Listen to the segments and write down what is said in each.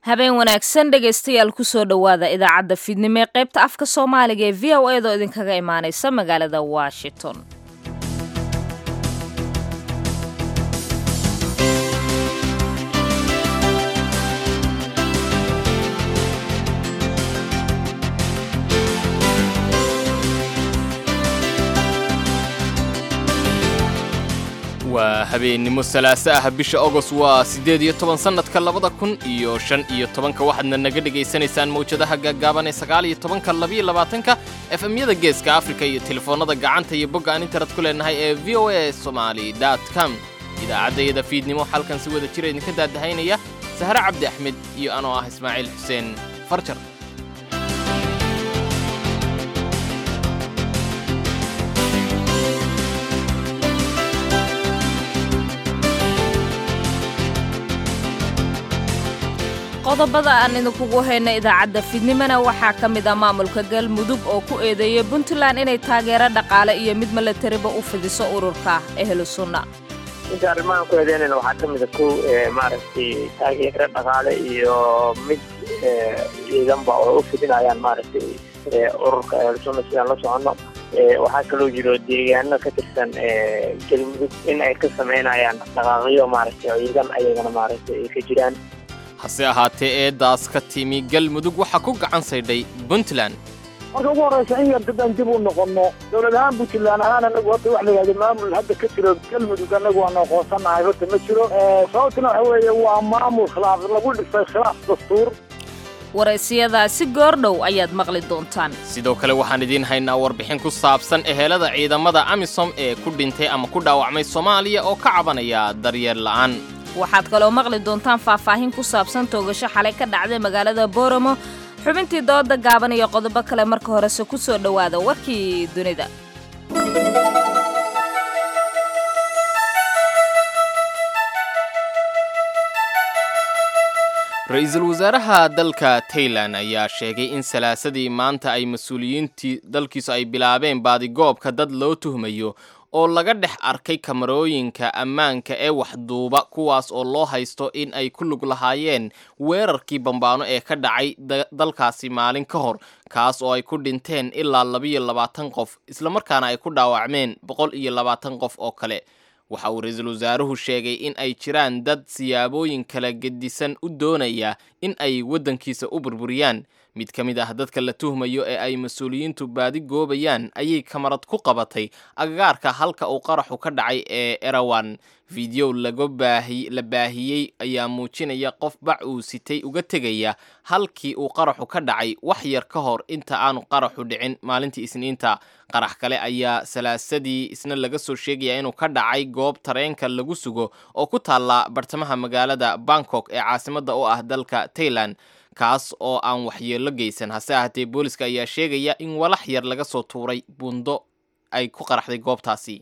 habeen wanaagsan dhegaystayaal kusoo dhowaada idaacadda fiidnimo ee qaybta afka soomaaliga ee v o edaoo idinkaga imaanaysa magaalada washington waa habeennimo salaaso ah bisha agost waa siddeed iyo toban sannadka labada kun iyo shan iyo tobanka waxaadna naga dhegaysanaysaan mawjadaha gaaggaaban ee sagaal iyo tobanka labiyo labaatanka efemyada geeska afrika iyo telefoonnada gacanta iyo bogga aan internet ku leenahay ee v o a somali com idaacaddayada fiidnimo halkan si wada jira idinka daadahaynaya sahre cabdi axmed iyo anoo ah ismaaciil xuseen farjar qodobada aan idinkugu hayna idaacadda fiidnimona waxaa ka mid ah maamulka galmudug oo ku eedeeyay puntland inay taageero dhaqaale iyo mid milatariba u fidiso ururka ehlu sunna inta arrimahan ku eedeynayna waxaa ka mid a kow maaragtay taageero dhaqaale iyo mid ciidanba oo u fidinayaan maaragtay ururka ehlu sunna sidaan la soconno waxaa kaloo jiro deegaano ka tirsan galmudug in ay ka samaynayaan dhaqaaqyo maaragtay ciidan ayagana maaragtay ay ka jiraan hase ahaatee eeddaas ka timi galmudug waxaa ku gacan saydhay puntland marka ugu horraysa in yar daddaan dib u noqonno dowlad ahaan puntland ahaan anagu hadda wax la yidhahdo maamul hadda ka jiro galmudug annagu waanu aqoonsanahay horta ma jiro sababtuna waxa weeye waa maamul khilaaf lagu dhisay khilaaf dastuur waraysiyadaasi goordhow ayaad maqli doontaan sidoo kale waxaan idiin haynaa warbixin ku saabsan ehelada ciidamada amisom ee ku dhintay ama ku dhaawacmay soomaaliya oo ka cabanaya daryeel la'aan waxaad kaloo maqli doontaan faahfaahin ku saabsan toogasho xalay ka dhacday magaalada booramo xubintii dooda gaaban iyo qodobo kale marka horese ku soo dhowaada warkii dunida ra-iisul wasaaraha dalka tailan ayaa sheegay in salaasadii maanta ay mas-uuliyiintii dalkiisu ay bilaabeen baadigoobka dad loo tuhmayo oo laga dhex arkay kamarooyinka ammaanka ee waxduuba kuwaas oo loo haysto in ay ku lug lahaayeen weerarkii bambaano ee ka dhacay dalkaasi maalin ka hor kaas oo ay ku dhinteen ilaa labiyo labaatan qof islamarkaana ay ku dhaawacmeen boqol iyo labaatan qof oo kale waxa uu ra-iisul wasaaruhu sheegay in ay jiraan dad siyaabooyin kala gedisan u doonaya in ay waddankiisa u burburiyaan mid ka mid ah dadka la tuhmayo ee ay mas-uuliyiintu baadi goobayaan ayay kamarad ku qabatay agagaarka halka uu qaraxu ka dhacay ee erawan fideow laga baahi la baahiyey ayaa muujinaya qof bac uu sitay uga tegaya halkii uu qaraxu ka dhacay wax yar ka hor inta aanu qaraxu dhicin maalintii isniinta qarax kale ayaa salaasadii isna laga soo sheegaya inuu ka dhacay goob tareenka lagu sugo oo ku taalla bartamaha magaalada bangkok ee caasimadda u ah dalka tailan kaas oo aan waxyeello geysan hase ahaatee booliska ayaa sheegaya in walax yar laga soo tuuray buundo ay ku qaraxday goobtaasi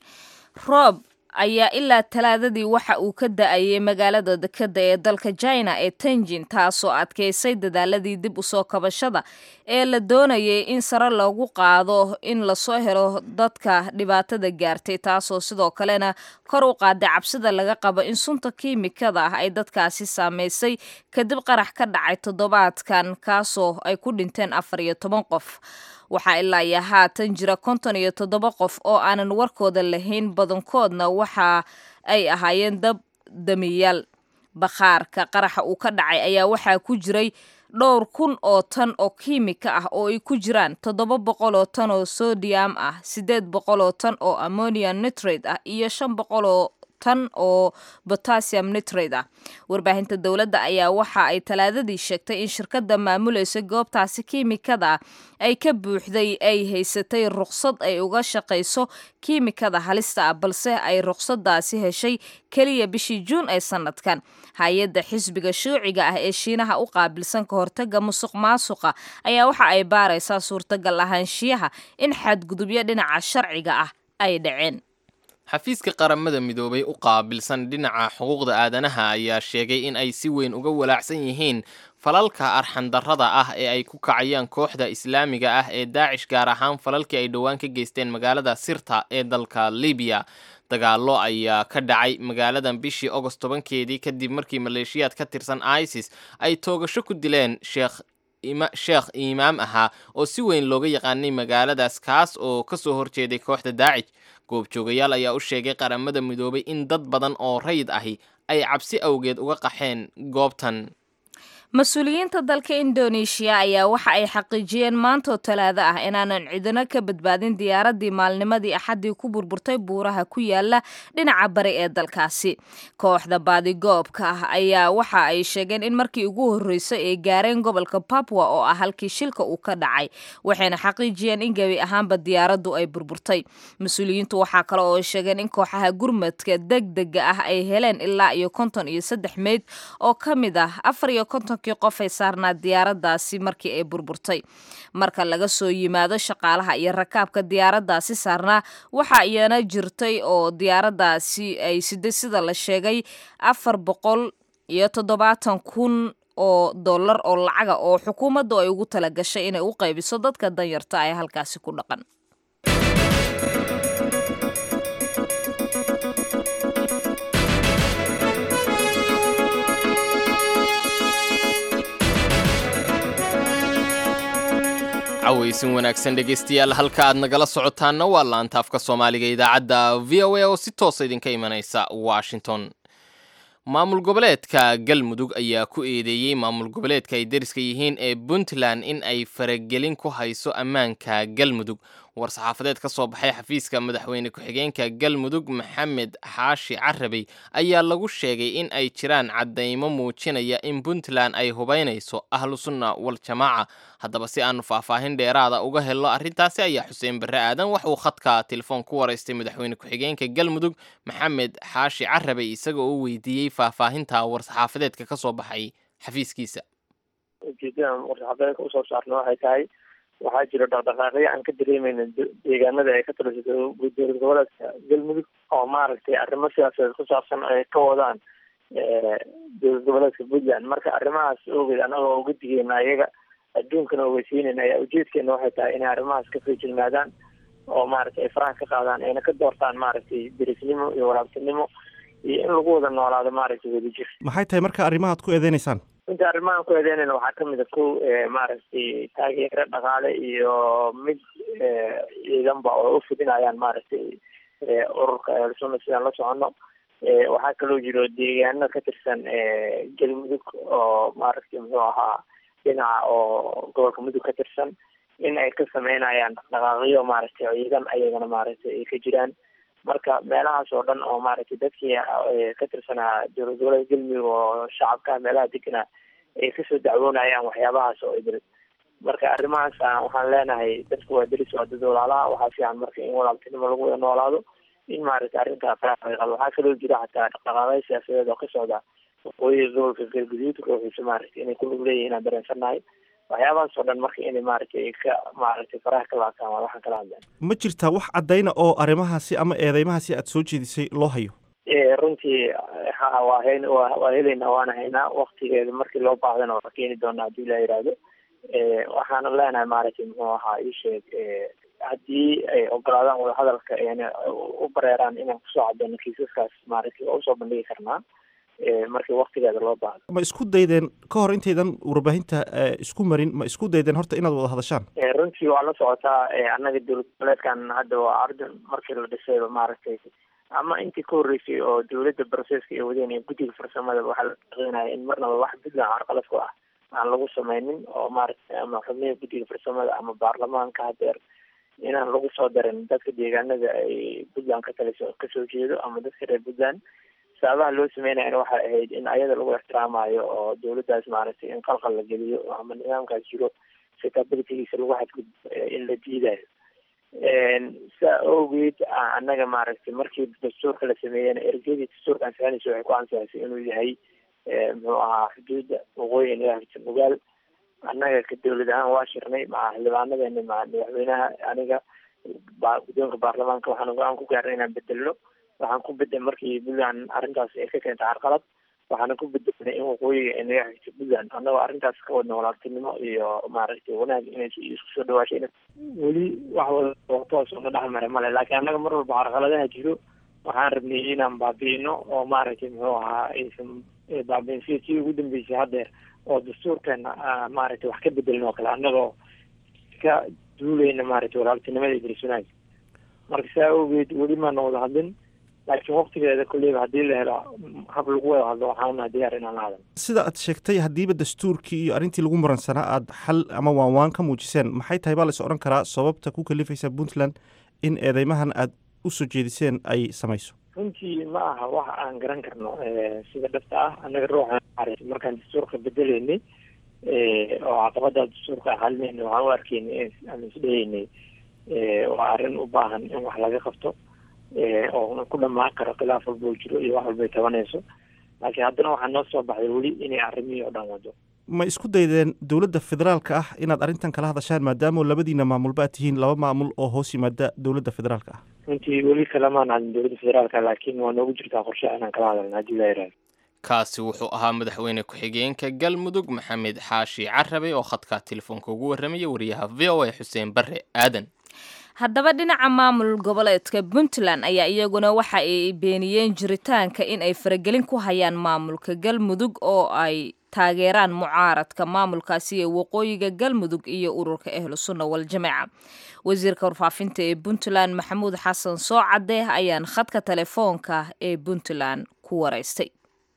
roob ayaa ilaa talaadadii waxa uu ka da-ayay magaalada dekadda ee dalka china ee tenjin taasoo adkaysay dadaaladii dib u soo kabashada ee la doonayay in sare loogu qaado in lasoo helo dadka dhibaatada gaartay taasoo sidoo kalena kor u qaaday cabsida laga qabo in sunta kiimikada ah ay dadkaasi saameysay kadib qarax ka dhacay toddobaadkan kaasoo ay ku dhinteen afar iyo toban qof waxaa ilaa iyo haatan jira konton iyo toddoba qof oo aanan warkooda lahayn badankoodna waxa ay ahaayeen dab damiyaal bakhaarka qaraxa uu ka dhacay ayaa waxaa ku jiray dhowr kun oo tan oo kiimika ah oo ay ku jiraan toddoba boqol oo tan oo sodium ah siddeed boqol oo tan oo ammonium nitrate ah iyo shan boqol oo tan oo botassium nitrate ah warbaahinta dowladda ayaa waxa ay talaadadii sheegtay in shirkadda maamulaysa goobtaasi kiimikada ay ka buuxday ay haysatay ruqsad ay uga shaqayso kiimikada halista ah balse ay ruqsadaasi heshay keliya bishii juun ee sanadkan hay-adda xisbiga shuuciga ah ee shiinaha u qaabilsan ka hortaga musuq maasuqa ayaa waxa ay baaraysaa suurtagal ahaanshiyaha in xadgudubyo dhinaca sharciga ah ay dhaceen xafiiska qaramada midoobay u qaabilsan dhinaca xuquuqda aadanaha ayaa sheegay in ay si weyn uga walaacsan yihiin falalka arxandarrada ah ee ay ku kacayaan kooxda islaamiga ah ee daacish gaar ahaan falalkii ay dhowaan ka geysteen magaalada sirta ee dalka libiya dagaallo ayaa ka dhacay magaaladan bishii ogost tobankeedii kadib markii maleeshiyaad ka tirsan isis ay toogasho ku dileen sheekh sheekh imaam ahaa oo si weyn looga yaqaanay magaaladaas kaas oo kasoo horjeeday kooxda daacij goobjoogayaal ayaa u sheegay qaramada midoobay in dad badan oo rayid ahi ay cabsi awgeed uga qaxeen goobtan mas-uuliyiinta dalka indoneeshiya ayaa waxa ay xaqiijiyeen maantoo talaado ah inaanan cidino ka badbaadin diyaaraddii maalnimadii axaddii ku burburtay buuraha ku yaala dhinaca bari ee dalkaasi kooxda baadigoobka ah ayaa waxa ay sheegeen in markii ugu horreysay ay gaareen gobolka babwa oo ah halkii shilka uu ka dhacay waxayna xaqiijiyeen in gebi ahaanba diyaaraddu ay burburtay mas-uuliyiintu waxaa kale oo ay sheegeen in kooxaha gurmadka degdega ah ay heleen ilaa iyo konton iyo saddex meyd oo ka mid ah afar iyo konton qof ay saarnaa diyaaradaasi markii ay burburtay marka laga soo yimaado shaqaalaha iyo rakaabka diyaaradaasi saarnaa waxa iyana jirtay oo diyaaradaasi ay siday sida la sheegay afar boqol iyo toddobaatan kun oo dollar oo lacaga oo xukuumaddu ay ugu tala gashay inay u qaybiso dadka danyarta ee halkaasi ku dhaqan cawaysin wanaagsan dhegaystayaal halka aad nagala socotaanna waa laanta afka soomaaliga idaacadda v o a oo si toosa idinka imanaysa washington maamul goboleedka galmudug ayaa ku eedeeyey maamul goboleedka ay deriska yihiin ee puntland in ay faragelin ku hayso ammaanka galmudug war-saxaafadeed ka soo baxay xafiiska madaxweyne ku-xigeenka galmudug maxamed xaashi carabey ayaa lagu sheegay in ay jiraan caddaymo muujinaya in puntland ay hubaynayso ahlu sunna wal jamaaca haddaba si aanu faahfaahin dheeraada uga helno arrintaasi ayaa xuseen barre aadan wax uu khadka telefoon ku waraystay madaxweyne ku-xigeenka galmudug maxamed xaashi carabey isaga oo weydiiyey faahfaahinta war-saxaafadeedka ka soo baxay xafiiskiisa ujeedadan war-saxaafadeedka usoo saarna waxay tahay waxaa jiro dhaqdhaqaaqyo aan ka dareemeyna deegaanada ay ka taliso dowlad goboleedka galmudug oo maaragtay arrimo siyaasadeed ku saabsan ay ka wadaan dowlad goboleedka puntland marka arrimahaas ogeed anagoo uga digeyna ayaga adduunkana ogeysiinayna ayaa ujeedkeena waxay tahay inay arrimahaas ka feejignaadaan oo maaragtay ay faraha ka qaadaan ayna ka doortaan maaragtay derisnimo iyo waraabtinimo iyo in lagu wada noolaado maaragtay wadajir maxay tahay marka arrimahaad ku eedeynaysaan inta arrimahan ku eedeynayna waxaa kamid a kow maaragtay taageero dhaqaale iyo mid ciidanba oo u fidinayaan maaragtay ururka ehelsunna sidaan la socono waxaa kaloo jiro deegaano ka tirsan galmudug oo maaragtay muxuu ahaa dhinaca oo gobolka mudug ka tirsan in ay ka sameynayaan dhaqdhaqaaqyo maaragtay ciidan ayagana maaragtay ay ka jiraan marka meelahaas oo dhan oo maaragtay dadkii ka tirsanaa dowlad goboleedka galmudug oo shacabka meelaha degana ay kasoo dacwoonayaan waxyaabahaas oo idil marka arrimahaas waxaan leenahay dadku waa deris waa dad walaalaha waxaa fiican marka in walaaltinimo lagu wada noolaado in maaragtay arrintaa faraaqado waxaa kaloo jira xataa dhaqdhaqaaqyo siyaasadeed oo ka socda waqooyiga gobolka galguduud ruuxiisa maaragtay inay ku lug leeyihin aan dareensannahay waxyaabahaas oo dhan marka inay maaragtay ka maaragtay faraha ka laabtaan waa waxaan kala hadleen ma jirtaa wax caddayna oo arrimahaasi ama eedeymahaasi aad soo jeedisay loo hayo runtii ha waa hen waa helaynaa waana haynaa waktigeeda markii loo baahdana waa keeni doonaa haddii la yidhaahdo waxaana leenahay maaragtay muxuu ahaa isheeg haddii ay ogolaadaan wadahadalka ayna u bareeraan inaan kusoo cadeyno kiisaskaas maaragtay waa usoo bandhigi karnaa markii waktigeeda loo baahdo ma isku daydeen ka hor intaydan warbaahinta isku marin ma isku daydeen horta inaad wada hadashaan runtii waa la socotaa annaga dowlad goboleedkan hadda waa ardan markii la dhisayba maaragtay ama intii ka horreysay oo dowladda broseska ay wadeen ee guddiga farsamada waxaa la shaqeynaya in marnaba wax puntland carqalad ku ah aan lagu sameynin oo maaragtay ama xubniha guddiga farsamada ama baarlamaanka hadeer inaan lagu soo darin dadka deegaanada ay puntland ka taliso kasoo jeedo ama dadka reer puntland sababaha loo sameynayana waxay ahayd in ayada lagu ixtiraamayo oo dowladdaas maaragtay in qalqal la geliyo ama nidaamkaas jiro sitabilitigiisa lagu xadgudbo in la diidayo saa awgeed annaga maaragtay markii dastuurka la sameeyena ergeyadii dastuurka ansixinaysa waxay ku ansixisay inuu yahay muxuu ahaa xuduudda waqooyi nidaamka mugaal annaga ka dowlad ahaan waa shirnay maca xildhibaanadeena maca madaxweynaha aniga guddoonka baarlamaanka waxaan go-aan ku gaarnay inaan bedelno waxaan ku bedel markii puntland arrintaas ay ka keentay carqalad waxaana ku bedelnay in waqooyiga ay naga xigto puntland annagoo arrintaas ka wadna walaaltinimo iyo maaragtay wanaag inay isku soo dhawaashayna weli wax wada toos una dhex maray male laakiin annaga mar walba carqaladaha jiro waxaan rabnay inaan baabi'ino oo maaragtay muxuu ahaa aysan baabi'in sida tii ugu dambeysay haddeer oo dastuurkeena maaragtay wax ka bedelin oo kale annagoo ka duuleyna maaragtay walaaltinimada idrisanaag marka saa awgeed weli maana wada hadlin laakiin waktigeeda kolleyba haddii la helo hab lagu wada hadlo waxaan unahay diyaar inaan la hadal sida aad sheegtay haddiiba dastuurkii iyo arrintii lagu muransanaa aada xal ama waanwaan ka muujiseen maxay tahay baa la is odhan karaa sababta ku kalifaysa puntland in eedeymahan aada u soo jeediseen ay samayso runtii ma aha wax aan garan karno sida dhabta ah annaga ruuxa markaan dastuurka bedeleynay oo caqabada dastuurka xalinayna waxaan u arkeynay aan isdheheynay waa arrin u baahan in wax laga qabto oo ku dhamaan karo khilaaf walba oo jiro iyo wax walbay tabanayso laakiin haddana waxaa noo soo baxday weli inay arrimihii oo dhan wado ma isku daydeen dowladda federaalka ah inaad arrintan kala hadashaan maadaama labadiina maamulba aad tihiin laba maamul oo hoos yimaada dowladda federaalka ah runtii weli kalamaan hadlin dowladda federaalka laakiin waa noogu jirtaa qorshe inaan kala hadalna haddii la yaraado kaasi wuxuu ahaa madaxweyne ku-xigeenka galmudug maxamed xaashi carabe oo khadka telefoonka ugu warramaya wariyaha v o a xuseen barre aadan haddaba dhinaca maamul goboleedka puntland ayaa iyaguna waxa ay beeniyeen jiritaanka in ay faragelin ku hayaan maamulka galmudug oo ay taageeraan mucaaradka maamulkaasi ee waqooyiga galmudug iyo ururka ahlu sunna waljamaca wasiirka warfaafinta ee puntland maxamuud xasan soocade ayaan khadka telefoonka ee puntland ku waraystay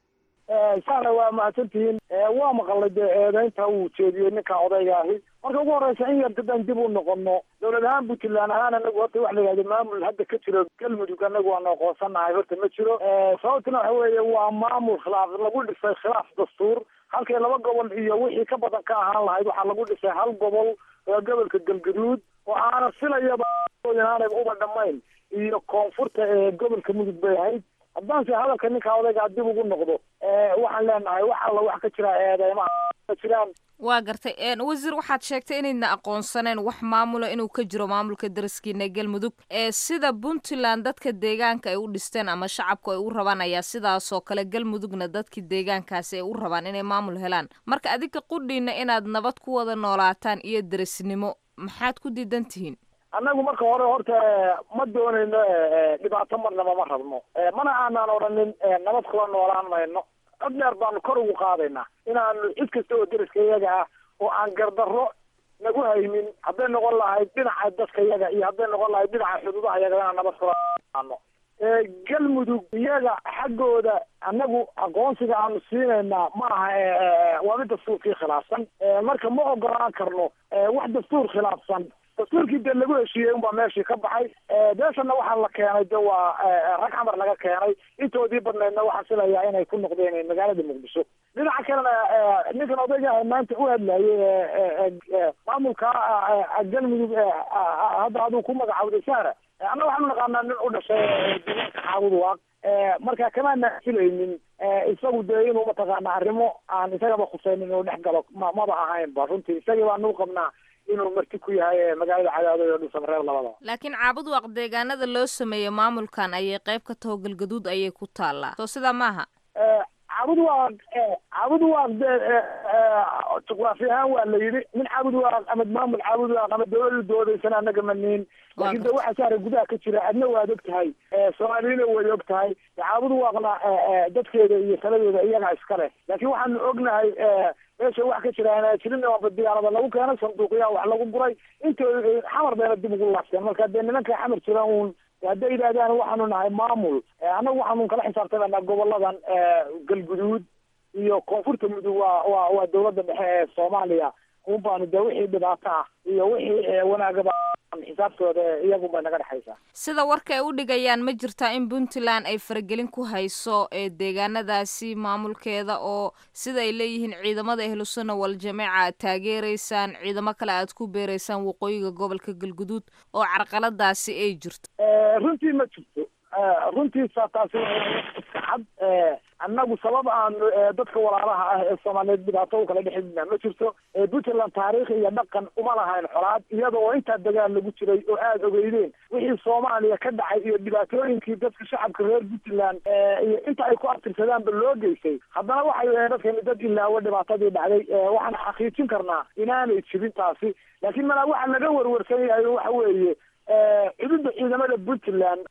saana waa mahadsantihiin waa maqalay dee eedeynta uu jeediyey ninka odayga ahi marka ugu horeysa in yar dadaan dib u noqono dowlad ahaan puntland ahaan anagu horta waxa la yidhahda maamul hadda ka jiro galmudug anagu waanu aqoonsanahay horta ma jiro sababtuna waxa weeye waa maamul khilaaf lagu dhisay khilaaf dastuur halkay laba gobol iyo wixii ka badan ka ahaan lahayd waxaa lagu dhisay hal gobol oo gobolka galgaduud oo aana filayaba aanayba uba dhamayn iyo koonfurta ee gobolka mudug bay ahayd haddaanse hadalka ninka odaygaa dib ugu noqdo waxaan leenahay wax alla wax ka jira eedeymaha ka jiraan waa gartay wasiir waxaad sheegtay inaydna aqoonsaneen wax maamula inuu ka jiro maamulka daraskiina galmudug ee sida puntland dadka deegaanka ay u dhisteen ama shacabku ay u rabaan ayaa sidaasoo kale galmudugna dadkii deegaankaasi ay u rabaan inay maamul helaan marka adinka qudhiina inaad nabad ku wada noolaataan iyo darisnimo maxaad ku diidan tihiin annagu marka hore horta ma doonayno dhibaato marnaba ma rabno mana aanaan odhanin nabad kula noolaan mayno cod dheer baanu kor ugu qaadaynaa inaanu cid kasta oo deriska iyaga ah oo aan gardarro nagu haynin hadday noqon lahayd dhinaca dadka iyaga iyo hadday noqon lahayd dhinaca xuduudaha iyaga inaan nabad kula noolaano galmudug iyaga xaggooda annagu aqoonsiga aanu siinaynaa ma aha waa mid dastuurkii khilaafsan marka ma ogolaan karno wax dastuur khilaafsan dastuurkii dee lagu heshiiyey unbaa meeshii ka baxay beeshana waxaa la keenay de waa rag xamar laga keenay intoodii badnaydna waxaa filayaa inay ku noqdeen magaalada muqdisho dhinaca kalena ninkan odayga maanta u hadlayay maamulka galmudug hadda aduu ku magacaawday saara anna waxaanu naqaanaa nin u dhashay deegaanka xaawud waaq marka kamaana filaynin isagu dee inuu mataqaana arrimo aan isagaba khuseynin inuu dhex galo ma maba ahaynba runtii isagii baanu qabnaa inuu marti ku yahay magaalada cadaado iyo dhuusamareeb labadaba laakiin caabud waaq deegaanada loo sameeyey maamulkan ayay qayb ka taho galgaduud ayay ku taallaa soo sidaa maaha caabud waaq caabud waaq dee juqraafi ahaan waa la yidhi nin caabud waaq ama maamul caabud waaq ama dawlada doodaysan anaga maniin laakiin de waxa saaray gudaha ka jira adna waad og tahay soomaaliyana way og tahay caabud waaqna dadkeeda iyo taladeeda iyagaa iska leh laakiin waxaanu ognahay meesha wax ka jira jirin waaba diyaarada lagu keenay sanduuqyaa wax lagu guray intooda xamar bayna dib ugu laabteen marka dee nimanka xamar jira uun hadday yidhahdaan waxaanu nahay maamul annagu waxaanu kala xisaabtamanaa goboladan galguduud iyo koonfurta mudug waa waa waa dawladda dhexe ee soomaaliya un baanu dee wixii dhibaato ah iyo wixii wanaagaba xisaabtooda iyagun bay naga dhexaysaa sida warka ay u dhigayaan ma jirtaa in puntland ay faragelin ku hayso ee deegaanadaasi maamulkeeda oo sida ay leeyihiin ciidamada ahlusunna waljamaaca aad taageereysaan ciidamo kale aad ku beereysaan waqooyiga gobolka galguduud oo carqaladaasi ay jirto runtii ma jirto runtiisa taasi iska cad annagu sabab aanu dadka walaalaha ah ee soomaaliyeed dhibaato u kala dhexidna ma jirto puntland taariikh iyo dhaqan uma lahayn xolaad iyada oo intaa dagaal lagu jiray oo aada ogeydeen wixii soomaaliya ka dhacay iyo dhibaatooyinkii dadka shacabka reer puntland iyo inta ay ku abtirsadaanba loo geysay haddana waxay ahayn dadkani dad ilaawo dhibaatadii dhacday waxaan xaqiijin karnaa inaanay jirin taasi laakiin malaa waxa laga warwarsan yahay waxa weeye cududda ciidamada puntland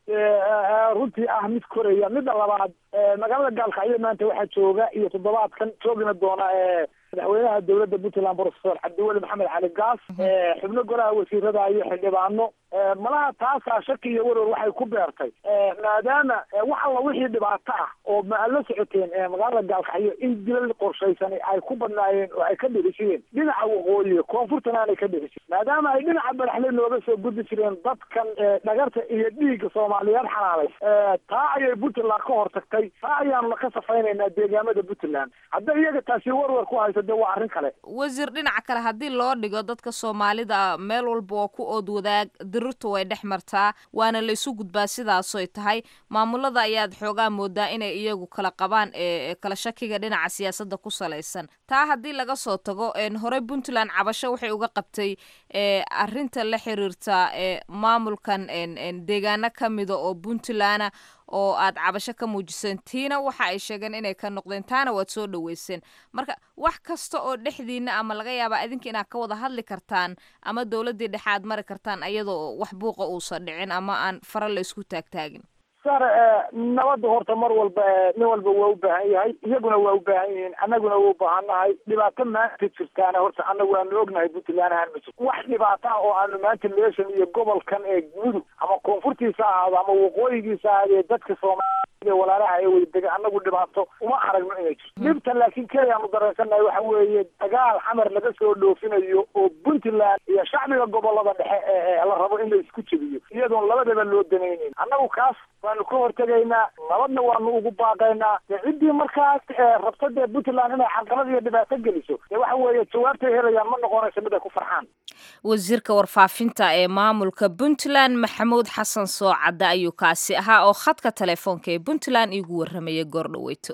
runtii ah mid koraya midda labaad magaalada gaalkacyo maanta waxaa jooga iyo toddobaadkan joogina doona madaxweynaha dowladda puntland professor cabdiweli maxamed cali gaas xubno golaha wasiirada iyo xildhibaano malaha taasaa shaki iyo warwar waxay ku beertay maadaama wax alla wixii dhibaato ah oo ma aad la socoteen magaalada gaalkacyo in dilal qorshaysan ay ku badnaayeen oo ay ka dhirishiyeen dhinaca waqooyi koonfurtana aanay ka dhirishin maadaama ay dhinaca badaxle nooga soo gudbi jireen dadkan dhagarta iyo dhiigga soomaaliyeed xanaalay taa ayay puntland ka hortagtay taa ayaanuna ka safaynaynaa deegaamada puntland hadda iyaga taasi warwar ku hayso de waa arrin kale wasiir dhinaca kale haddii loo dhigo dadka soomaalida meel walba oo ku ood wadaag dirirtu way dhex martaa waana la isu gudbaa sidaasoy tahay maamulada ayaad xoogaa moodaa inay iyagu kala qabaan ee kala shakiga dhinaca siyaasadda ku salaysan taa haddii laga soo tago horey puntland cabasho waxay uga qabtay arrinta la xiriirta maamulkan deegaano ka mida oo puntland oo aad cabasho ka muujiseen tiina waxa ay sheegeen inay ka noqdeen taana waad soo dhaweyseen marka wax kasta oo dhexdiina ama laga yaabaa idinka inaad ka wada hadli kartaan ama dowladdii dhexe aad mari kartaan iyadoo wax buuqa uusan dhicin ama aan fara la isku taagtaagin sar nabadda horta mar walba nin walba waa u baahan yahay iyaguna waa u baahan yihiin annaguna waa u baahannahay dhibaato maanta jirtaana horta annagu waanu ognahay puntland ahaan ma jirto wax dhibaato ah oo aanu maanta meeshan iyo gobolkan ee mudug ama koonfurtiisa ahaado ama waqooyigiisa ahaadee dadka soomaaliya walaalaha ee wadadega annagu dhibaato uma aragno inay jirto dhibta laakiin keliya aanu dareensannahay waxa weeye dagaal xamar laga soo dhoofinayo oo puntland iyo shacbiga gobolada dhexe ee la rabo in la isku jebiyo iyadoon labadaba loo danaynin annagu kaas waanu ka hortegaynaa nabadna waanu ugu baaqaynaa dee ciddii markaas rabta dee puntland inay xalqalad iyo dhibaato geliso dee waxa weeye jawaabtay helayaan ma noqonayso mid ay ku farxaan wasiirka warfaafinta ee maamulka puntland maxamuud xasan soocadde ayuu kaasi ahaa oo khadka telefoonka ee puntland iigu warramaya goordhaweyto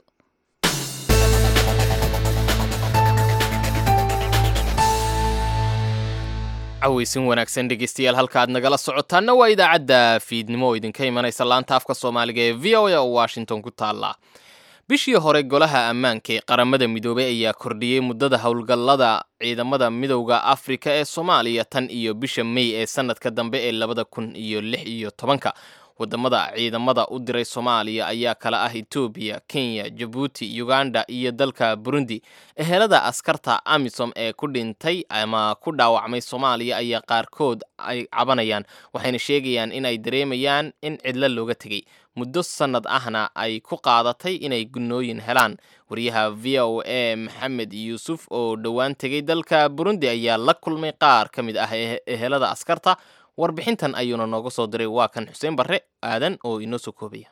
caweysin wanaagsan dhegeystayaal halka aad nagala socotaanna waa idaacadda fiidnimo oo idinka imanaysa laanta afka soomaaliga ee v o a oo washington ku taalla bishii hore golaha ammaanka ee qaramada midoobey ayaa kordhiyey muddada howlgallada ciidamada midowda afrika ee soomaaliya tan iyo bisha mey ee sanadka dambe ee labada kun iyo lix iyo tobanka wadamada ciidamada u diray soomaaliya ayaa kala ah etoobiya kenya jabuuti uganda iyo dalka burundi ehelada askarta amisom ee ku dhintay ama ku dhaawacmay soomaaliya ayaa qaarkood ay cabanayaan waxayna sheegayaan in ay dareemayaan in cidlo looga tegey muddo sannad ahna ay ku qaadatay inay gunnooyin helaan wariyaha v o a maxamed yuusuf oo dhowaan tegay dalka burundi ayaa la kulmay qaar ka mid ah ehelada askarta warbixintan ayuuna nooga soo diray waa kan xuseen barre aadan oo inoo soo koobaya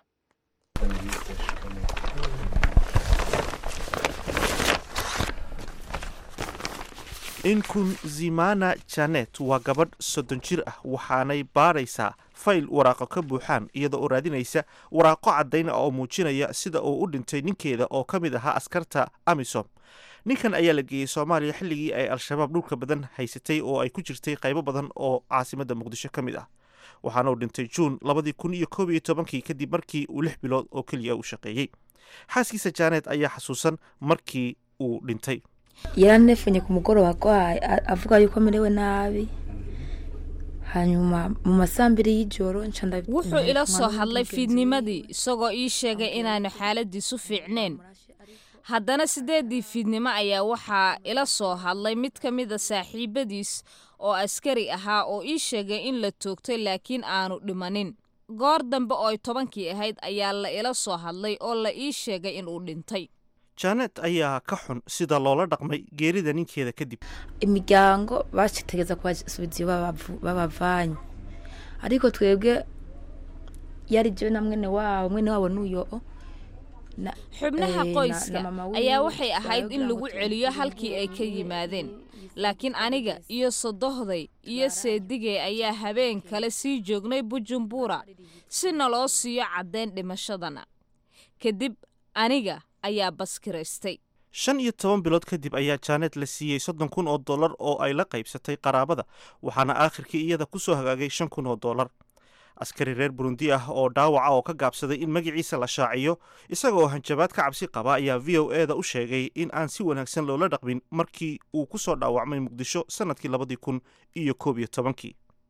inkunzimana janet waa gabadh soddon jir ah waxaanay baadhaysaa fayl waraaqo ka buuxaan iyada oo raadinaysa waraaqo caddayn ah oo muujinaya sida uu u dhintay ninkeeda oo ka mid ahaa askarta amisom ninkan ayaa la geeyey soomaaliya xilligii ay al-shabaab dhulka badan haysatay oo ay ku jirtay qaybo badan oo caasimadda muqdisho ka mid ah waxaana uu dhintay juun labadii kun iyo koob iyo tobankii kadib markii uu lix bilood oo keliya u shaqeeyey xaaskiisa janet ayaa xasuusan markii uu dhintay yaranefenye ku mugoroba agwaye avuga yuko amerewe nabi hanyuma mu masambiri y'ijoro wuxuu ila soo hadlay fiidnimadii isagoo ii sheegay inaanu xaaladiisu fiicnayn haddana siddeeddii fiidnimo ayaa waxaa ila soo hadlay mid ka mida saaxiibadiis oo askari ahaa oo ii sheegay in la toogtay laakiin aanu dhimanin goor dambe oo ay tobankii ahayd ayaa la ila soo hadlay oo la ii sheegay inuu dhintay janet ayaa ka xun sida loola dhaqmay geerida ninkeeda kadib imiryango bategeza kubasubiza iyo babavanye ariko twebwe yari jewe na mwene wabo mwene wabo n'uyo xubnaha qoyska ayaa waxay ahayd in lagu celiyo halkii ay ka yimaadeen laakiin aniga iyo sodohday iyo seedigey ayaa habeen kale sii joognay bujumbura si naloo siiyo caddayn dhimashadana kadib aniga ayaa baskiraystay shan iyo toban bilood kadib ayaa janet la siiyey soddon kun oo dollar oo ay la qaybsatay qaraabada waxaana aakhirkii iyada ku soo hagaagay shan kun oo dollar askari reer burundi ah oo dhaawaca oo ka gaabsaday in magaciisa la shaaciyo isaga oo hanjabaad ka cabsi qaba ayaa v o e da u sheegay in aan si wanaagsan loola dhaqmin markii uu ku soo dhaawacmay muqdisho sannadkii labadii kun iyo koob iyo tobankii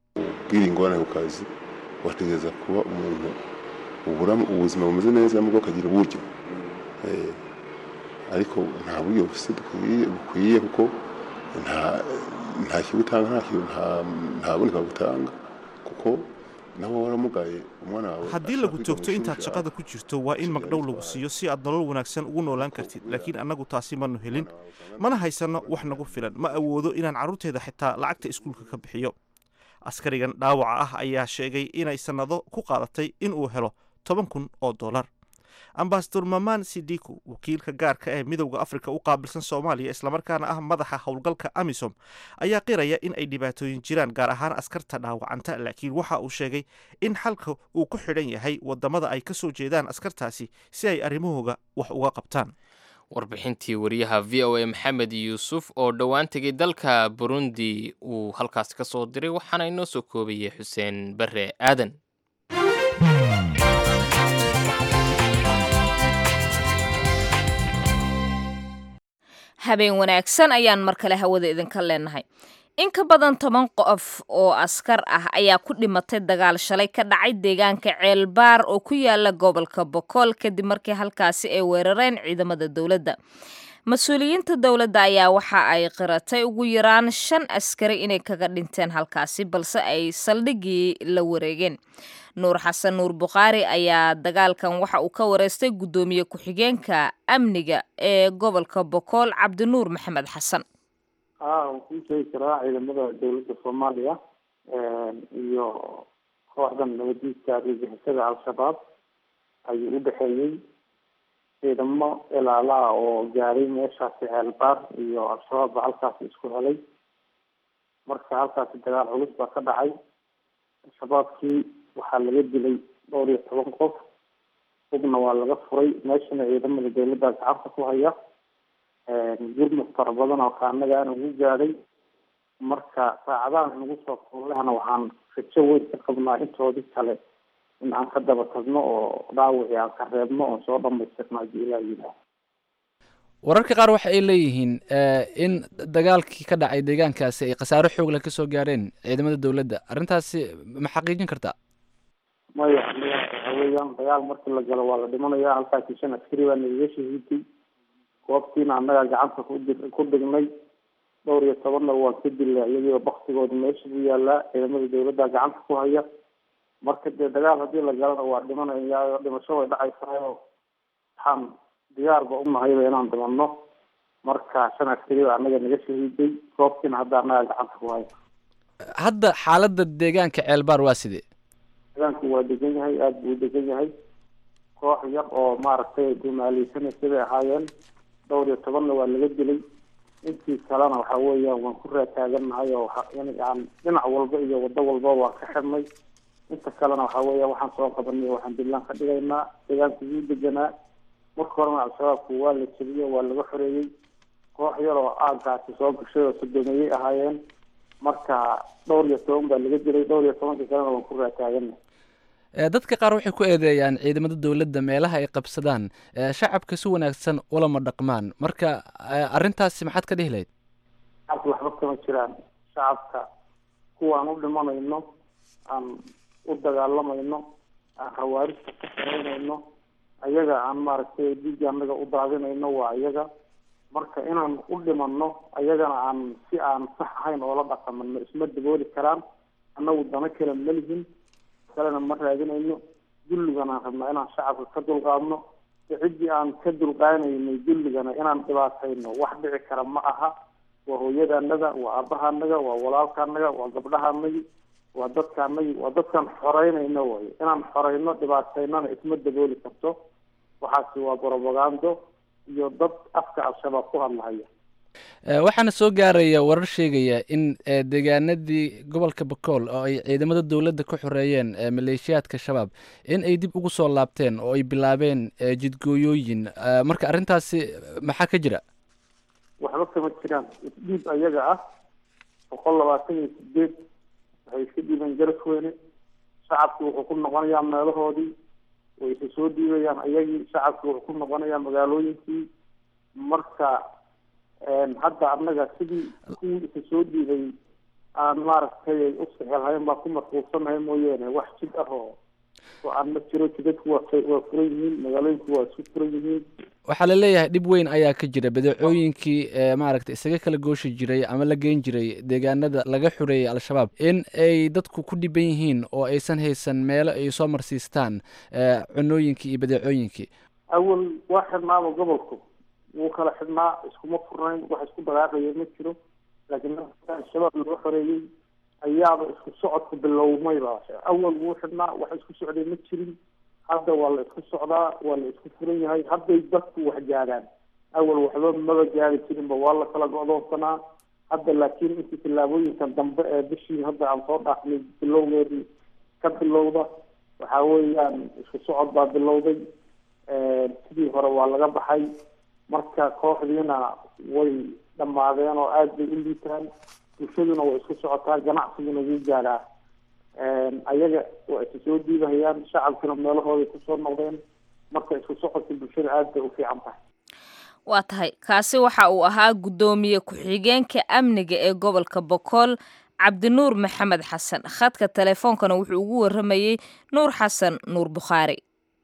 kubwira ingorane ku kazi wategereza kuba umuntu ubura ubuzima bumeze neza nubwo akagira uburyo Eh, ariko nta buryo bufise dukwiye bukwiye kuko nta nta kibi utanga nta kibi nta nta bundi butanga kuko nawe waramugaye umwana wawe haddii lagu toogto intaad shaqada ku jirto waa in magdhow lagu siiyo si aad nolol wanaagsan ugu noolaan kartid laakiin annagu taasi manu helin mana haysanno wax nagu filan ma awoodo inaan carruurteeda xitaa lacagta iskuulka ka bixiyo askarigan dhaawaca ah ayaa sheegay inay sannado ku qaadatay in uu helo toban kun oo dollar ambasador maman sidiku wakiilka gaarka ee midowda afrika u qaabilsan soomaaliya islamarkaana ah madaxa howlgalka amisom ayaa qiraya in ay dhibaatooyin jiraan gaar ahaan askarta dhaawacanta laakiin waxa uu sheegay in xalka uu ku xidhan yahay wadamada ay ka soo jeedaan askartaasi si ay arrimahooga wax uga qabtaan warbixintii wariyaha v o a maxamed yuusuf oo dhowaan tegay dalka burundi uu halkaasi ka soo diray waxaana inoo soo koobayay xuseen bare aadan habeen wanaagsan ayaan mar kale hawada idinka leenahay in ka badan toban qof oo askar ah ayaa ku dhimatay dagaal shalay ka dhacay deegaanka ceelbaar oo ku yaala gobolka bokool kadib markii halkaasi ay weerareen ciidamada dowladda mas-uuliyiinta dowladda ayaa waxa ay qiratay ugu yaraan shan askari inay kaga dhinteen halkaasi balse ay saldhigii la wareegeen nuur xasan nuur bukhaari ayaa dagaalkan waxa uu ka wareystay guddoomiye ku-xigeenka amniga ee gobolka bokool cabdinuur maxamed xasan haa waan kuu sheegi karaa ciidamada dowladda soomaaliya iyo kooxdan nabadiidka argagixisada al-shabaab ayuu u dhexeeyey ciidamo ilaalaha oo gaaray meeshaasi ceelbaar iyo al-shabaab baa halkaasi isku helay marka halkaasi dagaal culus baa ka dhacay al-shabaabkii waxaa laga dilay dhowr iyo toban qof hubna waa laga furay meeshana ciidamada dowladda gacanta ku haya gurmud fara badan oo kaanaga aan ugu gaadhay marka saacadahan nagu soo koolehna waxaan rajo weyn ka qabnaa intoodii kale in aan ka daba tagno oo dhaawicii aan ka reebno oon soo dhamaystirno haddii ilaa yidhaah wararka qaar waxa ay leeyihiin in dagaalkii ka dhacay deegaankaasi ay khasaaro xoog leh kasoo gaareen ciidamada dowladda arrintaasi ma xaqiijin kartaa maya aniga waxa weeyaan dagaal markii la galo waa la dhimanaya halkaasi shan askari baa nagaga shahiiday goobtiina annagaa gacanta kudi ku dhignay dhowr iyo tobanna waan ka dilay iyagiiba baktigooda meesha buu yaalaa ciidamada dowladda gacanta ku haya marka dee dagaal haddii la galana waa dhimanaya dhimasho way dhacaysaayoo waxaan diyaarba unahayba inaan dhimanno marka shan askari baa annaga naga shahiiday goobtiina hadda annagaa gacanta ku haya hadda xaaladda deegaanka ceelbaar waa sidee deegaanku waa degan yahay aada buu u degan yahay koox yar oo maaragtay dumaaleysanaysa bay ahaayeen dhowr iyo tobanna waa laga dilay intii kalena waxa weeyaan waan ku raataagannahay oo yani dhinac walba iyo wado walba waan ka xidhnay inta kalena waxa weeya waxaan soo qabanay waxaan diblaan ka dhigaynaa deegaanku wuu deganaa marka horena al-shabaabku waa la jebiyey waa laga xoreeyey koox yar oo aagaasi soo gashay oo sodomeeyey ahaayeen marka dhowr iyo toban baa laga dilay dhowr iyo tobankii kalena waan ku raataaganay dadka qaar waxay ku eedeeyaan ciidamada dowladda meelaha ay qabsadaan shacabka si wanaagsan ulama dhaqmaan marka arrintaasi maxaad ka dhihi lahayd shacabka waxba kama jiraan shacabka kuwaan u dhimanayno aan u dagaalamayno aan hawaarista ka saraynayno ayaga aan maaragtay dhiigga annaga u daadinayno waa ayaga marka inaan u dhimanno ayagana aan si aan sax ahayn oola dhaqamano isma dabooli karaan annagu dano kale ma lihin kalena ma raadinayno dulligana aan rabnaa inaan shacabka ka dulqaadno ciddii aan ka dulqaanaynay dulligana inaan dhibaatayno wax dhici kara ma aha waa hooyadaanaga waa aabahaanaga waa walaalkaanaga waa gabdhahaanagi waa dadkaanagi waa dadkaan xoreynayno way inaan xoreyno dhibaataynana isma dabooli karto waxaasi waa brobagando iyo dad afka al-shabaab ku hadlahaya waxaana soo gaaraya warar sheegaya in deegaanadii gobolka bakool oo ay ciidamada dowladda ka xoreeyeen maleeshiyaadka shabaab in ay dib ugu soo laabteen oo ay bilaabeen jidgooyooyin marka arrintaasi maxaa ka jira waxba kama jiraan isdhiib ayaga ah boqol labaatan iyo sideed waxay iska dhiibeen garasweyne shacabki wuxuu ku noqonayaa meelahoodii way isa soo dhiibayaan ayagii shacabki wuxuu ku noqonayaa magaalooyinkii marka hadda annaga sidii kuwii isa soo dhiibay aan maaragtay u sixirhayn baan ku mashquulsanahay mooyaane wax jid ah oo oo aan ma jiro jidadku waa waa furan yihiin magaalooyinku waa isku furan yihiin waxaa la leeyahay dhib weyn ayaa ka jira badeecooyinkii ee maaragtay isaga kala gooshi jiray ama la geyn jiray deegaanada laga xureeyay al-shabaab in ay dadku ku dhiban yihiin oo aysan haysan meelo ay soo marsiistaan cunooyinkii iyo badeecooyinkii awal waa xidhnaaba gobolku wuu kala xidhnaa iskuma furnayn wax isku dhaqaaqaya ma jiro laakiin al-shabaab laga xoreeyey ayaaba isku socodku bilowmayba awal wuu xidhnaa wax isku socday ma jirin hadda waa la isku socdaa waa la isku furan yahay hadday dadku wax gaadhaan awal waxba maba gaari jirinba waa la kala go-doonsanaa hadda laakiin intii tillaabooyinkan dambe ee bishii hadda aan soo dhaafnay bilowgeedii ka bilowda waxa weeyaan isku socod baa bilowday sidii hore waa laga baxay marka kooxdiina way dhammaadeen oo aada bay u liitaan bulshaduna way isku socotaa ganacsiguna wuu gaadhaa ayaga waa isu soo diibahayaan shacabkuna meelahooday kusoo noqdeen marka isku socodka bulshada aada bay u fiican tahay waa tahay kaasi waxa uu ahaa guddoomiye ku-xigeenka amniga ee gobolka bokool cabdinuur maxamed xasan khadka teleefoonkana wuxuu ugu waramayey nuur xasan nuur bukhaari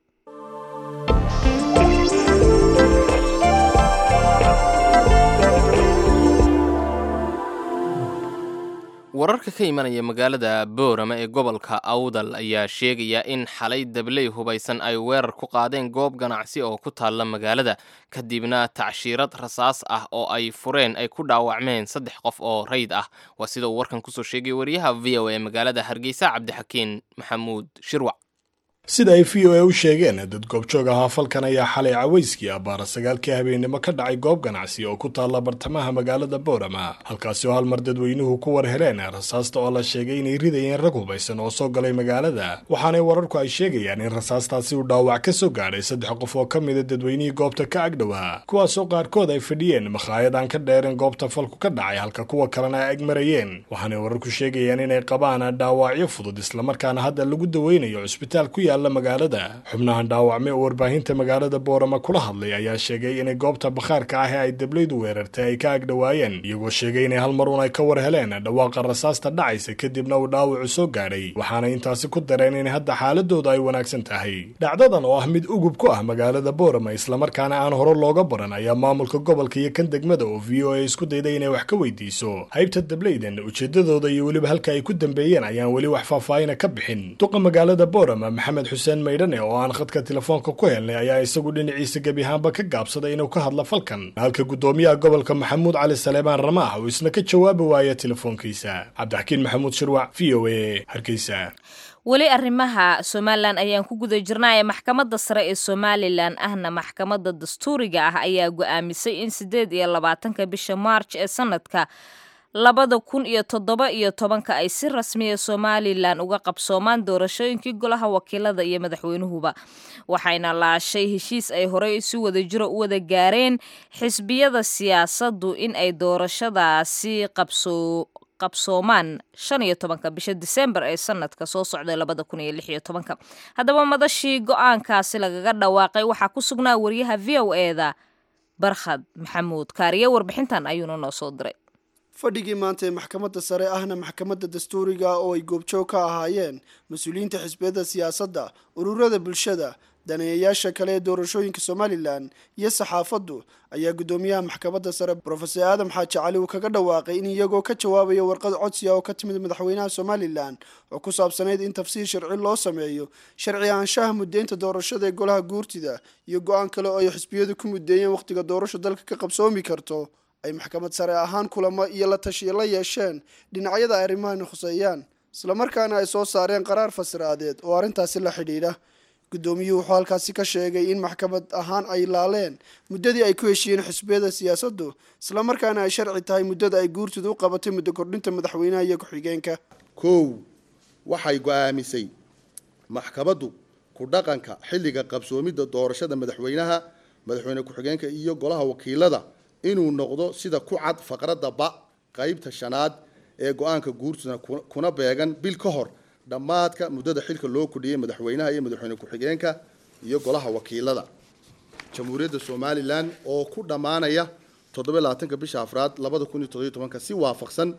wararka ka imanaya magaalada boorama ee gobolka awdal ayaa sheegaya in xalay dabley hubaysan ay weerar ku qaadeen goob ganacsi oo ku taalla magaalada kadibna tacshiirad rasaas ah oo ay fureen ay ku dhaawacmeen saddex qof oo rayd ah waa sida uu warkan kusoo sheegay wariyaha v o e magaalada hargeysa cabdixakiin maxamuud shirwac sida ay v o e u sheegeen dad goobjoog ahaa falkan ayaa xalay cawayskii abbaara sagaalkii habeennimo ka dhacay goob ganacsi oo ku taalla bartamaha magaalada boorama halkaasi oo hal mar dadweynuhu ku war heleen rasaasta oo la sheegay inay ridayeen rag hubaysan oo soo galay magaalada waxaanay wararku ay sheegayaan in rasaastaasi uu dhaawac ka soo gaadhay saddex qof oo ka mida dadweynihii goobta ka agdhowaa kuwaasoo qaarkood ay fadhiyeen makhaayad aan ka dheereen goobta falku ka dhacay halka kuwa kalena ay ag marayeen waxaanay wararku sheegayaan inay qabaan dhaawacyo fudud islamarkaana hadda lagu daweynayo cusbitaal ku yaala magaalada xubnahan dhaawacme oo warbaahinta magaalada boorama kula hadlay ayaa sheegay inay goobta bakhaarka ah ee ay dablaydu weerartay ay ka agdhowaayeen iyagoo sheegay inay hal mar un ay ka war heleen dhawaaqa rasaasta dhacaysa kadibna uu dhaawacu soo gaadhay waxaanay intaasi ku dareen in hadda xaaladooda ay wanaagsan tahay dhacdadan oo ah mid ugub ku ah magaalada boorama islamarkaana aan hore looga baran ayaa maamulka gobolka iyo kan degmada oo v o a isku dayday inay wax ka weydiiso haybta dablaydan ujeedadooda iyo weliba halka ay ku dambeeyeen ayaan weli wax faahfaahina ka bixin duqa magaalada boorama maxamed xuseen maydhane oo aan khadka telefoonka ku helnay ayaa isagu dhinaciisa gebi ahaanba ka gaabsaday inuu ka hadlo falkan halka guddoomiyaha gobolka maxamuud cali saleebaan ramaax uu isna ka jawaabi waaya telefoonkiisa cabdixakiin maxamuud shirwac v o a hargeysa weli arrimaha somalilan ayaan ku guda jirnaaye maxkamadda sare ee somalilan ahna maxkamadda dastuuriga ah ayaa go-aamisay in siddeed iyo labaatanka bisha maarj ee sanadka labada kun iyo toddoba iyo tobanka ay si rasmiya somalilan uga qabsoomaan doorashooyinkii golaha wakiilada iyo madaxweynuhuba waxayna laashay heshiis ay horey si wada jiro u wada gaareen xisbiyada siyaasaddu in ay doorashadaasi qabso qabsoomaan shan iyo tobanka bisha disembar ee sanadka soo socda labada kun iyo lix iyo tobanka haddaba madashii go-aankaasi lagaga dhawaaqay waxaa ku sugnaa wariyaha v o eda barkhad maxamuud kaariye warbixintan ayuuna noo soo diray fadhigii maanta ee maxkamadda sare ahna maxkamadda dastuuriga oo ay goobjoog ka ahaayeen mas-uuliyiinta xisbiyada siyaasadda ururada bulshada daneeyayaasha kale ee doorashooyinka somalilan iyo saxaafaddu ayaa guddoomiyaha maxkamadda sare brofesor aadam xaaji cali uu kaga dhawaaqay in iyagoo ka jawaabaya warqad codsiga oo ka timid madaxweynaha somalilan oo ku saabsanayd in tafsiir sharci loo sameeyo sharci ahaanshaha muddeynta doorashada ee golaha guurtida iyo go-aan kale oo ay xisbiyadu ku muddeeyeen wakhtiga doorasho dalka ka qabsoomi karto ay maxkamad sare ahaan kulamo iyo la tashiya la yeesheen dhinacyada ay arrimahani khuseeyaan islamarkaana ay soo saareen qaraar fasiraadeed oo arrintaasi la xidhiidha guddoomiyuhu wuxuu halkaasi ka sheegay in maxkamad ahaan ay laaleen muddadii ay ku heshiiyeen xisbiyada siyaasaddu islamarkaana ay sharci tahay muddada ay guurtidu u qabatay muddo kordhinta madaxweynaha iyo ku-xigeenka kow waxay go-aamisay maxkamaddu ku dhaqanka xilliga qabsoomidda doorashada madaxweynaha madaxweyne ku-xigeenka iyo golaha wakiilada inuu noqdo sida ku cad faqradda ba qeybta shanaad ee go-aanka guurtuna kuna beegan bil ka hor dhammaadka muddada xilka loo kordhiyey madaxweynaha iyo madaxweyne ku-xigeenka iyo golaha wakiilada jamhuuriyadda somalilan oo ku dhammaanaya toddoba labaatanka bisha afraad labada kun iyo toddobiyo tobanka si waafaqsan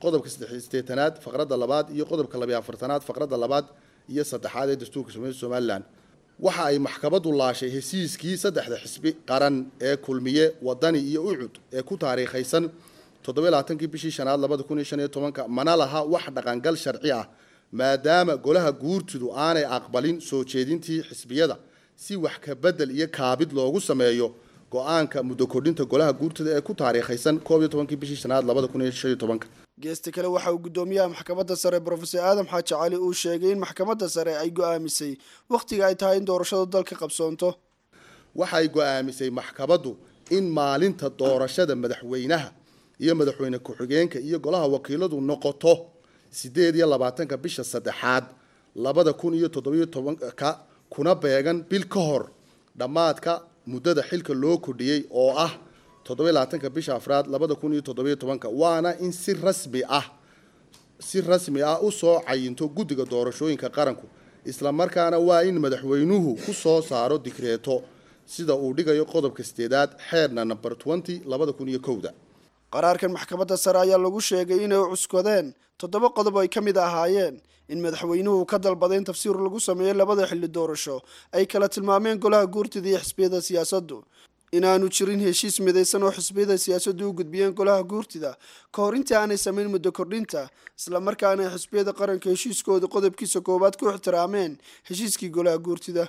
qodobka saddexisteetanaad faqradda labaad iyo qodobka labiyo afartanaad faqradda labaad iyo saddexaad ee dastuurka somalia somalilan waxa ay maxkamaddu laashay hesiiskii saddexda xisbi qaran ee kulmiye wadani iyo ucud ee ku taariikhaysan toddobalaatankii bishii shanaad labada kun iyo shan iyo tobanka mana laha wax dhaqangal sharci ah maadaama golaha guurtidu aanay aqbalin soo jeedintii xisbiyada si wax ka bedel iyo kaabid loogu sameeyo go-aanka muddo kordhinta golaha guurtida ee ku taariikhaysan koob iyo tobankii bishii shanaad labada kun iyo shan iyo tobanka geesta kale waxa uu guddoomiyaha maxkamadda sare brofesor aadam xaaji cali uu sheegay in maxkamadda sare ay go-aamisay wakhtiga ay tahay in doorashadu dalka qabsoonto waxay go-aamisay maxkamaddu in maalinta doorashada madaxweynaha iyo madaxweyne ku-xigeenka iyo golaha wakiiladu noqoto sideed iyo labaatanka bisha saddexaad labada kun iyo toddobiyo tobanka kuna beegan bil ka hor dhammaadka muddada xilka loo kordhiyey oo ah toddobiyo labaatanka bisha afraad labada kun iyo toddobiyo tobanka waana in si rasmi ah si rasmi ah usoo cayinto guddiga doorashooyinka qaranku isla markaana waa in madaxweynuhu ku soo saaro digreeto sida uu dhigayo qodobka sideedaad xeerna number twenty labada kun iyo kowda qaraarkan maxkamadda sare ayaa lagu sheegay inay cuskadeen toddoba qodob ay ka mid ahaayeen in madaxweynuhu ka dalbaday in tafsiir lagu sameeyo labada xilli doorasho ay kala tilmaameen golaha guurtida iyo xisbiyada siyaasaddu inaanu jirin heshiis midaysan oo xisbiyada siyaasaddu u gudbiyeen golaha guurtida ka hor intii aanay samayn muddo kordhinta islamarkaana ay xisbiyada qaranka heshiiskooda qodobkiisa koowaad ku ixtiraameen heshiiskii golaha guurtida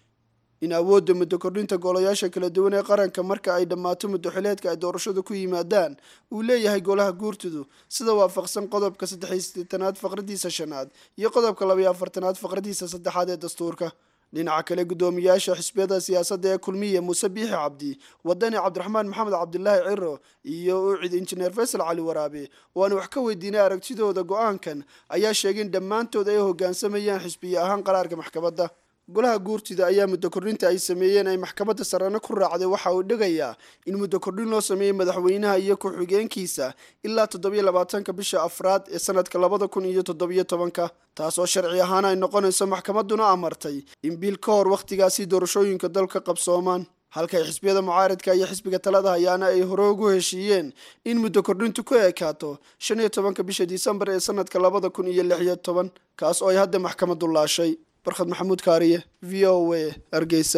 in awoodda muddo kordhinta golayaasha kala duwan ee qaranka marka ay dhammaato muddo xileedka ay doorashadu ku yimaadaan uu leeyahay golaha guurtidu sida waafaqsan qodobka saddexiyo siddeetanaad faqradiisa shanaad iyo qodobka labayo afartanaad faqradiisa saddexaad ee dastuurka dhinaca kale guddoomiyaasha xisbiyada siyaasadda ee kulmiya muuse biixi cabdi wadani cabdiraxmaan maxamed cabdilaahi ciro iyo ucid injineer faysal cali waraabe oo aan wax ka weydiinay aragtidooda go-aankan ayaa sheegay in dhammaantood ay hoggaansamayaan xisbiye ahaan qaraarka maxkamadda golaha guurtida ayaa muddo kordhinta ay sameeyeen ay maxkamadda sarena ku raacday waxa uu dhigayaa in muddo kordhin loo sameeyey madaxweynaha iyo ku-xigeenkiisa ilaa toddobiyo labaatanka bisha afraad ee sanadka labada kun iyo toddobiyo tobanka taasoo sharci ahaan ay noqonayso maxkamadduna amartay in bil ka hor wakhtigaasi doorashooyinka dalka qabsoomaan halkay xisbiyada mucaaridka iyo xisbiga talada hayaana ay hore ugu heshiiyeen in muddo kordhintu ku ekaato shan iyo tobanka bisha disembar ee sanadka labada kun iyo lix iyo toban kaas oo ay hadda maxkamaddu laashay barkhad maxamuud kaariye v o a hargeysa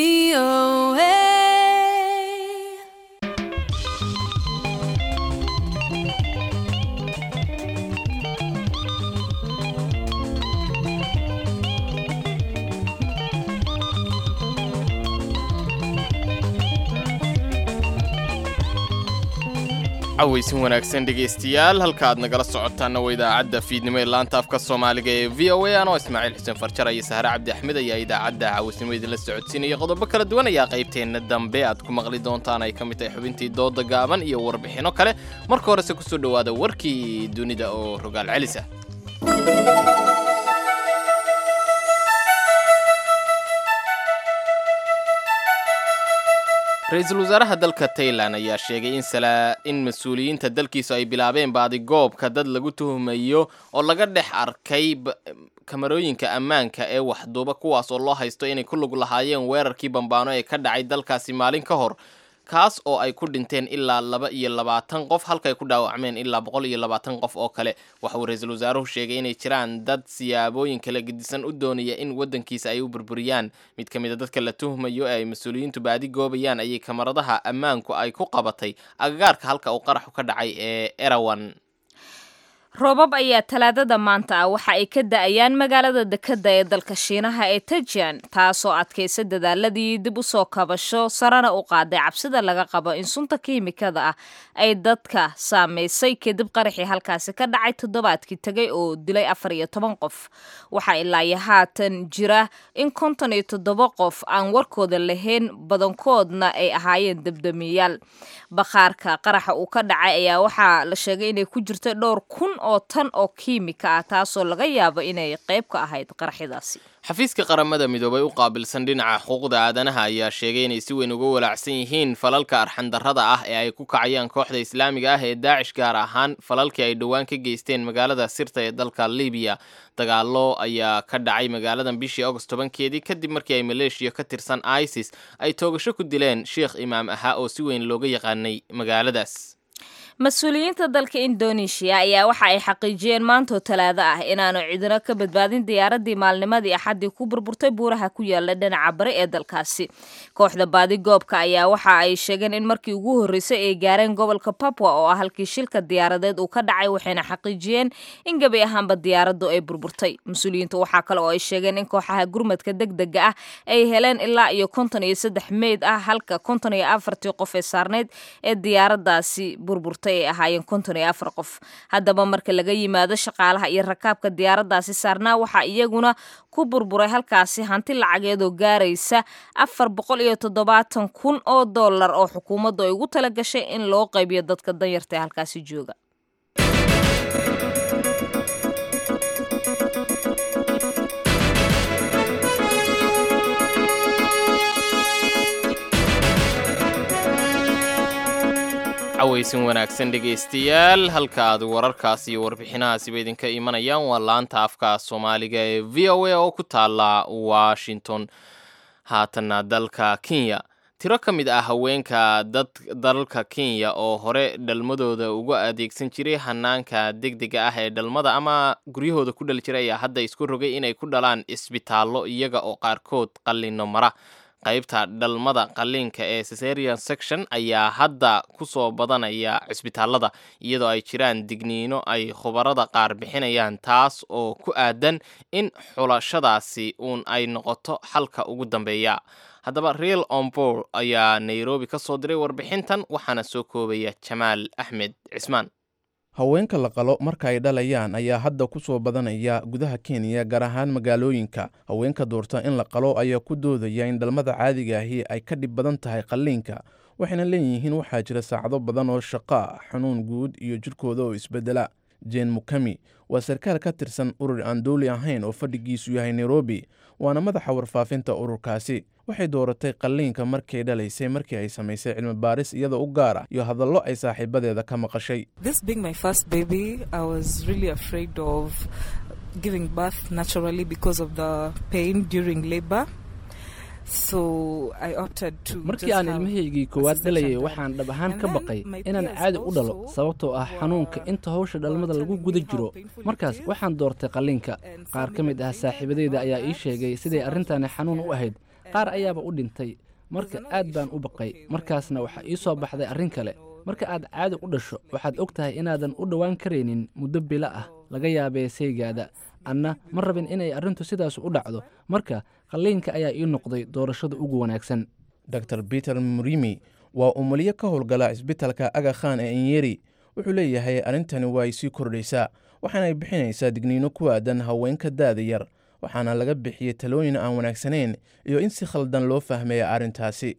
cawaysin wanaagsan dhegaystayaal halka aad nagala socotaanna waa idaacadda fiidnimo ee laanta afka soomaaliga ee v o a anoo ismaaciil xuseen farjar iyo sahre cabdi axmed ayaa idaacadda cawaysnimo idinla socodsiinaya qodobo kala duwan ayaa qaybteenna dambe aad ku maqli doontaan ay ka mid tahay xubintii dooda gaaban iyo warbixinno kale marka horese kusoo dhowaada warkii dunida oo rogaal celisa ra-iisul wasaaraha dalka tailan ayaa sheegay in mas-uuliyiinta dalkiisu ay bilaabeen baadigoobka dad lagu tuhumayo oo laga dhex arkay kamarooyinka ammaanka ee waxduuba kuwaas oo loo haysto inay ku lug lahaayeen weerarkii bambaano ee ka dhacay dalkaasi maalin ka hor kaas oo ay ku dhinteen ilaa laba iyo labaatan qof halkaay ku dhaawacmeen ilaa boqol iyo labaatan qof oo kale waxa uu ra-iisul wasaaruhu sheegay inay jiraan dad siyaabooyin kala gedisan u doonaya in waddankiisa ay u burburiyaan mid ka mid a dadka la tuhmayo ee ay mas-uuliyiintu baadi goobayaan ayay kamaradaha ammaanku ay ku qabatay agagaarka halka uu qaraxu ka dhacay ee erawan roobab ayaa talaadada maanta ah waxa ay ka da-ayaan magaalada dekadda ee dalka shiinaha ee tajian taasoo adkaysa dadaaladii dib u soo kabasho sarena u qaaday cabsida laga qabo in sunta kiimikada ah ay dadka saameysay kadib qaraxii halkaasi ka dhacay toddobaadkii tegay oo dilay afar iyo toban qof waxaa ilaayo haatan jira in konton iyo toddoba qof aan warkooda lahayn badankoodna ay ahaayeen debdemiyaal bakhaarka qaraxa uu ka dhacay ayaa waxaa la sheegay inay ku jirta dhowr kun oo tan oo kiimika ah taasoo laga yaabo inay qayb ka ahayd qaraxyadaasi xafiiska qaramada midoobay u qaabilsan dhinaca xuquuqda aadanaha ayaa sheegay inay si weyn uga walaacsan yihiin falalka arxandarrada ah ee ay ku kacayaan kooxda islaamiga ah ee daacish gaar ahaan falalkii ay dhowaan ka geysteen magaalada sirta ee dalka libiya dagaalo ayaa ka dhacay magaaladan bishii agost tobankeedii kadib markii ay maleeshiya ka tirsan isis ay toogasho ku dileen sheikh imaam ahaa oo si weyn looga yaqaanay magaaladaas mas-uuliyiinta dalka indonesia ayaa waxa ay xaqiijiyeen maantoo talaado ah inaanu cidino ka badbaadin diyaaradii maalnimadii axaddii ku burburtay buuraha ku yaala dhinaca bari ee dalkaasi kooxda baadigoobka ayaa waxa ay sheegeen in markii ugu horreysay ay gaareen gobolka papwa oo ah halkii shilka diyaaradeed uu ka dhacay waxayna xaqiijiyeen in gebi ahaanba diyaaraddu ay burburtay mas-uuliyiintu waxaa kale oo ay sheegeen in kooxaha gurmadka degdega ah ay heleen ilaa iyo konton iyo saddex meyd ah halka konton iyo afartii qof ee saarneyd ee diyaaraddaasi burburtay ay ahaayeen konton iyo afar qof haddaba marka laga yimaado shaqaalaha iyo rakaabka diyaaraddaasi saarnaa waxaa iyaguna ku burburay halkaasi hanti lacageedoo gaaraysa afar boqol iyo toddobaatan kun oo dollar oo xukuumaddu ay ugu tala gashay in loo qaybiyo dadka danyarta ee halkaasi jooga cawaysin wanaagsan dhegaystayaal halka aad wararkaas iyo warbixinahaasiba idinka imanayaan waa laanta afka soomaaliga ee v o a oo ku taala washington haatanna dalka kenya tiro ka mid ah haweenka dad dalalka kenya oo hore dhalmadooda uga adeegsan jiray hanaanka degdega ah ee dhalmada ama guryahooda ku dhali jiray ayaa hadda isku rogay inay ku dhalaan isbitaallo iyaga oo qaarkood qallino mara qaybta dhalmada qalliinka ee cesarian section ayaa hadda ku soo badanaya cisbitaalada iyadoo ay jiraan digniino ay khubarada qaar bixinayaan taas oo ku aadan in xulashadaasi uun ay noqoto xalka ugu dambeeya haddaba real ombor ayaa nairobi ka soo diray warbixintan waxaana soo koobaya jamaal axmed cismaan haweenka la qalo marka ay dhalayaan ayaa hadda ku soo badanaya gudaha kenya gaar ahaan magaalooyinka haweenka doorta in la qalo ayaa ku doodaya in dhalmada caadiga ahi ay ka dhib badan tahay qalliinka waxayna leeyihiin waxaa jira saacado badan oo shaqaa xanuun guud iyo jidhkooda oo isbedela jen mukami waa sarkaal ka tirsan urur aan dowli ahayn oo fadhigiisu yahay nairobi waana madaxa warfaafinta ururkaasi waxay dooratay qalliinka markay dhalaysay markii ay samaysay cilmi baaris iyadoo u gaara iyo hadallo ay saaxiibadeeda ka maqashay markii aan ilmahaygii koowaad dhalayay waxaan dhab ahaan ka baqay inaan caadi u dhalo sababtoo ah xanuunka inta hawsha dhalmada lagu guda jiro markaas waxaan doortay qalliinka qaar ka mid ah saaxiibadeyda ayaa ii sheegay siday arrintani xanuun u ahayd qaar ayaaba u dhintay marka aad baan u baqay markaasna waxaa ii soo baxday arrin kale marka aad caadi u dhasho waxaad og tahay inaadan u dhowaan karaynin muddo bilo ah laga yaabee saygaada anna ma rabin inay arrintu sidaas u dhacdo marka qalliinka ayaa ii noqday doorashada ugu wanaagsan dor peter murimi waa umulyo ka howlgala cisbitalka aga khan ee inyeri wuxuu leeyahay arrintani waa ay sii kordhaysaa waxaanay bixinaysaa digniino ku aadan haweenka daada yar waxaana laga bixiyey talooyin aan wanaagsanayn iyo in si khaldan loo fahmeeya arrintaasi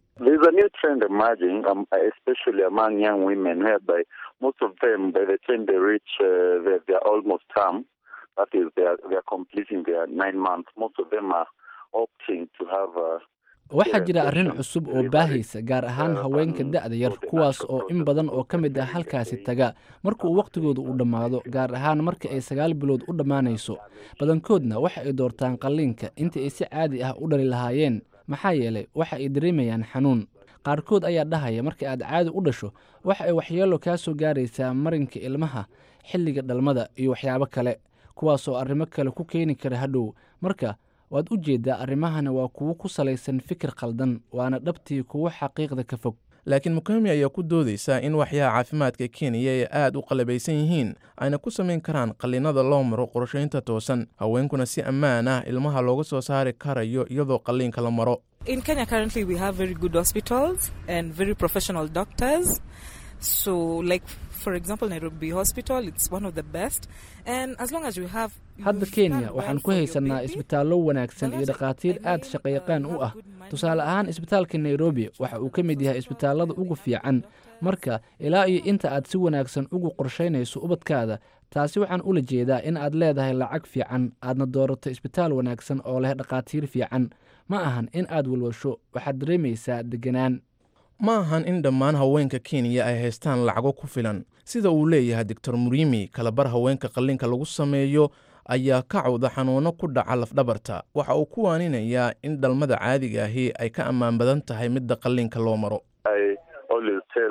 waxaa jira arrin cusub oo baahaysa gaar ahaan haweenka da'da yar kuwaas oo in badan oo ka mid ah halkaasi taga marka uu wakhtigooda uu dhammaado gaar ahaan marka ay sagaal bilood u dhammaanayso badankoodna waxa ay doortaan qalliinka intii ay si caadi ah u dhali lahaayeen maxaa yeelay waxa ay dareemayaan xanuun qaarkood ayaa dhahaya marka aad caadi u dhasho waxa ay waxyeelo kaa soo gaaraysaa marinka ilmaha xilliga dhalmada iyo waxyaabo kale kuwaas oo arrimo kale ku keeni kara hadhow marka waad u jeeddaa arrimahana waa kuwo ku salaysan fikir khaldan waana dhabtii kuwo xaqiiqda ka fog laakiin mukami ayaa ku doodaysa in waxyaha caafimaadka kenya ay aad u qalabaysan yihiin ayna ku samayn karaan qalliinada loo maro qorshaynta toosan haweenkuna si ammaan ah ilmaha looga soo saari karayo iyadoo qalliinka la maro In Kenya, currently, we have very good hospitals and very professional doctors. So, like, for example, Nairobi Hospital, it's one of the best. And as long as you have. hadda kenya waxaan ku haysanaa isbitaallo wanaagsan iyo dhakhaatiir aad shaqayaqaan u ah tusaale ahaan isbitaalka nairobi waxa uu ka mid yahay isbitaallada ugu fiican marka ilaa iyo inta aad si wanaagsan ugu qorshaynayso ubadkaada taasi waxaan ula jeedaa in aad leedahay lacag fiican aadna doorato isbitaal wanaagsan oo leh dhakhaatiir fiican ma ahan in aad walwasho waxaad dareemaysaa deganaan ma ahan in dhammaan haweenka kenya ay haystaan lacago ku filan sida uu leeyahay doctor murimi kalabar haweenka qalliinka lagu sameeyo ayaa ka cawda xanuuno ku dhaca lafdhabarta waxa uu ku waaninayaa in dhalmada caadiga ahi ay ka ammaan badan tahay midda qalliinka loo maro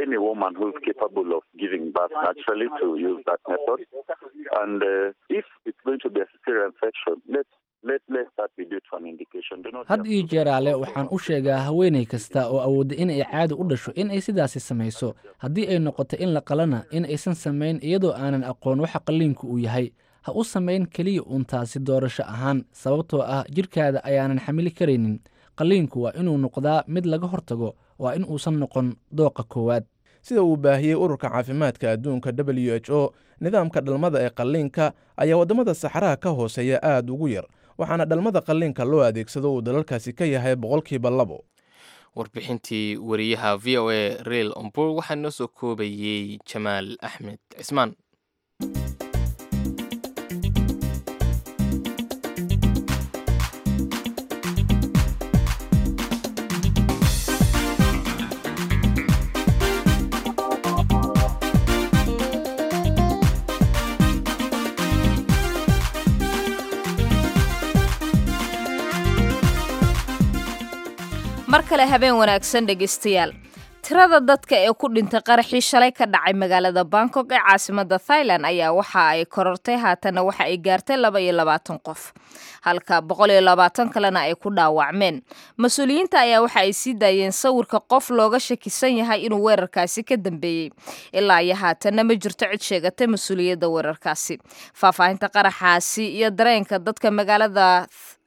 any woman who is capable of giving birth naturally to use that method. And uh, if it's going to be a cesarean section, let let let that be due to an indication. Do not had iyo jeeraale waxaan u sheegaa haweenay kasta oo awoodda in ay caadi u dhasho in ay sidaasi samayso haddii ay noqoto in la qalana in aysan samayn iyadoo aanan aqoon waxa qalliinku uu yahay ha u samayn keliya uun taasi doorasho ahaan sababtoo ah jidhkaada ayaanan xamili karaynin qalliinku waa inuu noqdaa mid laga hortago waa in uusan noqon dooqa koowaad sida uu baahiyey ururka caafimaadka adduunka w h o nidaamka dhalmada ee qalliinka ayaa waddamada saxaraha ka hooseeya aad ugu yar waxaana dhalmada qalliinka loo adeegsado uu dalalkaasi ka yahay boqolkiiba labo warbixintii wariyaha v o a real ombur waxaa noo soo koobayey jamaal axmed cismaan mar kale habeen wanaagsan dhegaystayaal tirada dadka ee ku dhintay qaraxii shalay ka dhacay magaalada bangkok ee caasimada thailand ayaa waxa ay korortay haatanna waxa ay gaartay laba iyo labaatan qof halka boqol iyo labaatan kalena ay ku dhaawacmeen mas-uuliyiinta ayaa waxa ay sii daayeen sawirka qof looga shakisan yahay inuu weerarkaasi ka dambeeyey ilaa iyo haatanna ma jirto cid sheegatay mas-uuliyadda weerarkaasi faahfaahinta qaraxaasi iyo dareenka dadka magaalada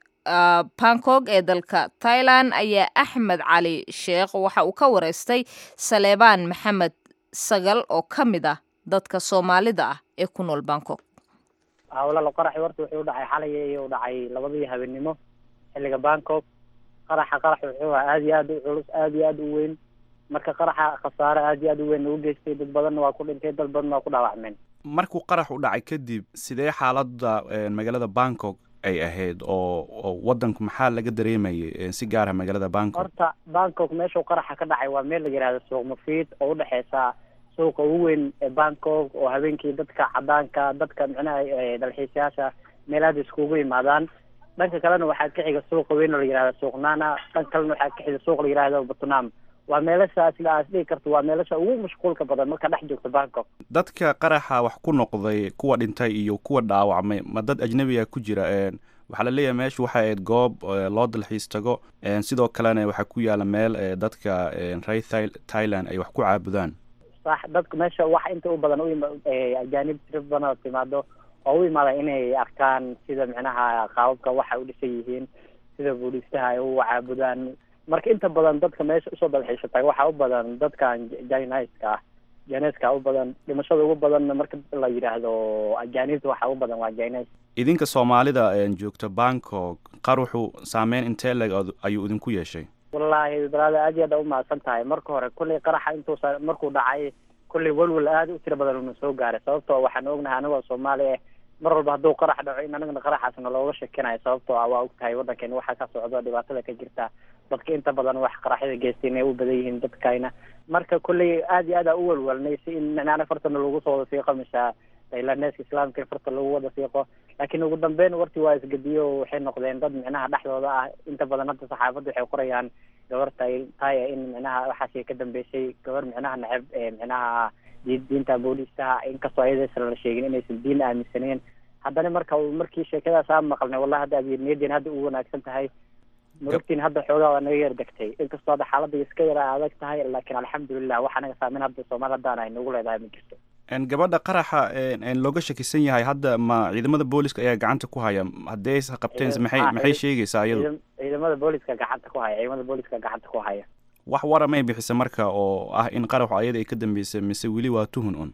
bangkok ee dalka thailand ayaa axmed cali sheekh waxa uu ka wareystay saleebaan maxamed sagal oo ka mid ah dadka soomaalida ah ee ku nool bangkok hawlala qaraxi horta wuxuu udhacay xalay iyo u dhacay labadii habeenimo xilliga bangkok qaraxa qarax wuxuu ahaa aada iyo aad u culus aada iyo aada u weyn marka qaraxa khasaare aada iyo aada u weyn u geystay dad badanna waa ku dhintay dad badanna waa ku dhaawacmeen markuu qarax u dhacay kadib sidee xaaladda magaalada bangkok ay ahayd oo oo wadanku maxaa laga dareemayay si gaara magaalada bangkok horta bangkok meeshuu qaraxa ka dhacay waa meel la yihahdo suuq mafiid oo udhexeysa suuqa ugu weyn ee bangkok oo habeenkii dadka cadaanka dadka micnaha dalxiisayaasha meelahaada iskugu imaadaan dhanka kalena waxaa ka xiga suuqa weyn oo la yihahdo suuq nana dhanka kalena waxaa ka xiga suuq la yihahdo batnam waa meelasha sida aad dhihi karto waa meelasha ugu mashquulka badan marka dhex joogto bangkok dadka qaraxa wax ku noqday kuwa dhintay iyo kuwa dhaawacmay ma dad ajnabiga ku jira waxaa la leeyahay meeshu waxay ahayd goob loo dalxiis tago sidoo kalena waxaa ku yaala meel dadka reer thailand ay wax ku caabudaan sax dadka meesha wax inta u badan u ajaanib tiro badan oo timaado oo u imaada inay arkaan sida micnaha qaababka waxa u dhisan yihiin sida buudhistaha ay u caabudaan marka inta badan dadka meesha usoo dalxiisha taga waxaa u badan dadkan jiniska ah jiniska u badan dhimashada ugu badanna marka la yidhaahdo ajaanibta waxaa u badan waa jines idinka soomaalida joogta bangkok qaruxu saameyn intee leg ayuu idinku yeeshay wallaahi balaada aad iyo aad umahadsan tahay marka hore kullay qaraxa intuusa markuu dhacay kullay welwel aada u tiro badan una soo gaaray sababtoo waxaan ognahay anigoo soomaali ah mar walba hadduu qarax dhaco in anagana qaraxaasna looga shakinayo sababtoo ah waa og tahay waddankeena waxaa ka socdo dhibaatada ka jirta dadka inta badan wax qaraxyada geystay inay u badan yihiin dadkayna marka kulley aada iyo aad aa u welwelnay si in micnaana fartana lagu soo wada fiiqo mise thailandeska islaamka in farta lagu wada fiiqo laakiin ugu dambeyn warti waa isgediyo waxay noqdeen dad micnaha dhexdooda ah inta badan hadda saxaafadda waxay qorayaan gabar tay taya in micnaha waxaasi ka dambeysay gabar micnaha neceb micnaha diinta booliistaha inkastoo ayadaysan la sheegin inaysan diin aaminsaneen haddana marka markii sheekadaas aan maqalnay wallahi hadda abiirniyadeena hadda u wanaagsan tahay murugtiin hadda xoogaa waa naga yar degtay inkastoo hadda xaaladda iska yara adag tahay laakiin alxamdulilah wax anaga saameyn hadda soomaali haddaan ay nagu leedahay ma jirto gabadha qaraxa looga shakisan yahay hadda ma ciidamada booliska ayaa gacanta ku haya haddii aysa qabteen maxay maxay sheegaysaa iyadu ciidamada booliska gacanta ku haya ciidamada booliska gacanta ku haya wax wara may bixisa marka oo ah in qaraxu ayada ay ka dambeysay mise weli waa tuhun un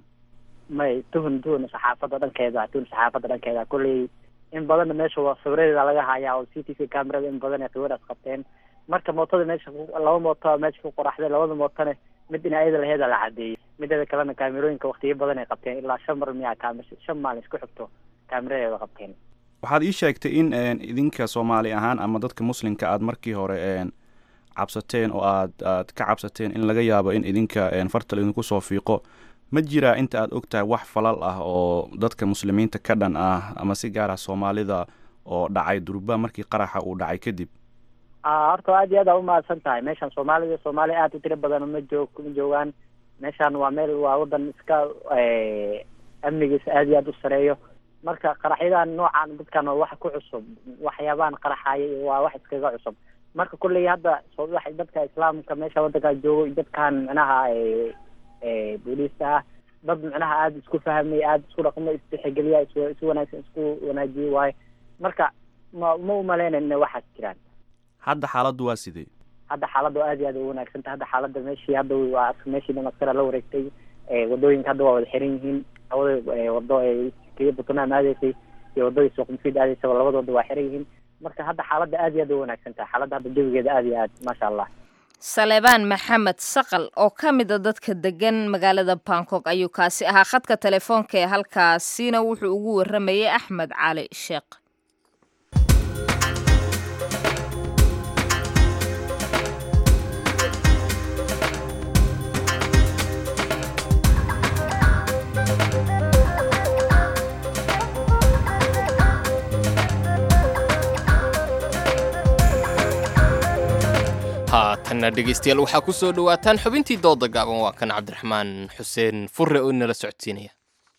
may tuhun tuhun saxaafadda dhankeeda tuhun saxaafadda dhankeeda kulley in badanna meesha waa sawiradeeda laga hayaa oo c t v camerada in badan ay sawiraas qabteen marka mootada meesha laba mooto meesha ku qoraxday labada mootone mid in ayada laheeda la cadeeyey mideeda kalena kaamerooyinka waktiyo badan ay qabteen ilaa shan mar miyaa kaamir shan maalin isku xigto kaamiradeeda qabteen waxaad ii sheegtay in idinka soomaali ahaan ama dadka muslimka aad markii hore cabsateen oo aad aad ka cabsateen in laga yaabo in idinka fartal idinku soo fiiqo ma jiraa inta aad ogtahay wax falal ah oo dadka muslimiinta ka dhan ah ama si gaar ah soomaalida oo dhacay durba markii qaraxa uu dhacay kadib horta aad iyo aad aa umahadsan tahay meeshan soomaalida soomaali aad u tiro badan ma joog ma joogaan meeshaan waa meel waa wadan iska amnigiisa aad iyo aad u sareeyo marka qaraxyadan noocan dadkan waa wax ku cusub waxyaabahan qaraxaya waa wax iskaga cusub marka kulley hadda soo wax dadka islaamka meesha wadanka joogo iyo dadkan micnaha booliista ah dad micnaha aada isku fahmay aada isku dhaqmo istixigeliya is is wanaagsan isku wanaajiye waaye marka ma ma umaleynayn inay waxaas jiraan hadda xaaladdu waa sidee hadda xaaladda aad iyo aad u wanaagsan tahay hadda xaaladda meeshii hadda waa meeshii dhamaskara la wareegtay wadooyinka hadda waa wada xiran yihiin hawada wado keliya buntland aadaysay iyo wadadii suuq mufiid aadaysaba labadooda waa xiran yihiin marka hadda xaaladda aad iyo aad u wanaagsan tahay xaaladda hadda jawigeeda aad iyo aad maasha allah saleebaan maxamed saqal oo ka mida dadka degan magaalada bangkok ayuu kaasi ahaa khadka telefoonka ee halkaasina wuxuu ugu waramayay axmed cali sheekh haatanna dhegaystayaal waxaa ku soo dhowaataan xubintii dooda gaaban waa kan cabdiraxmaan xuseen furre oo nala socodsiinaya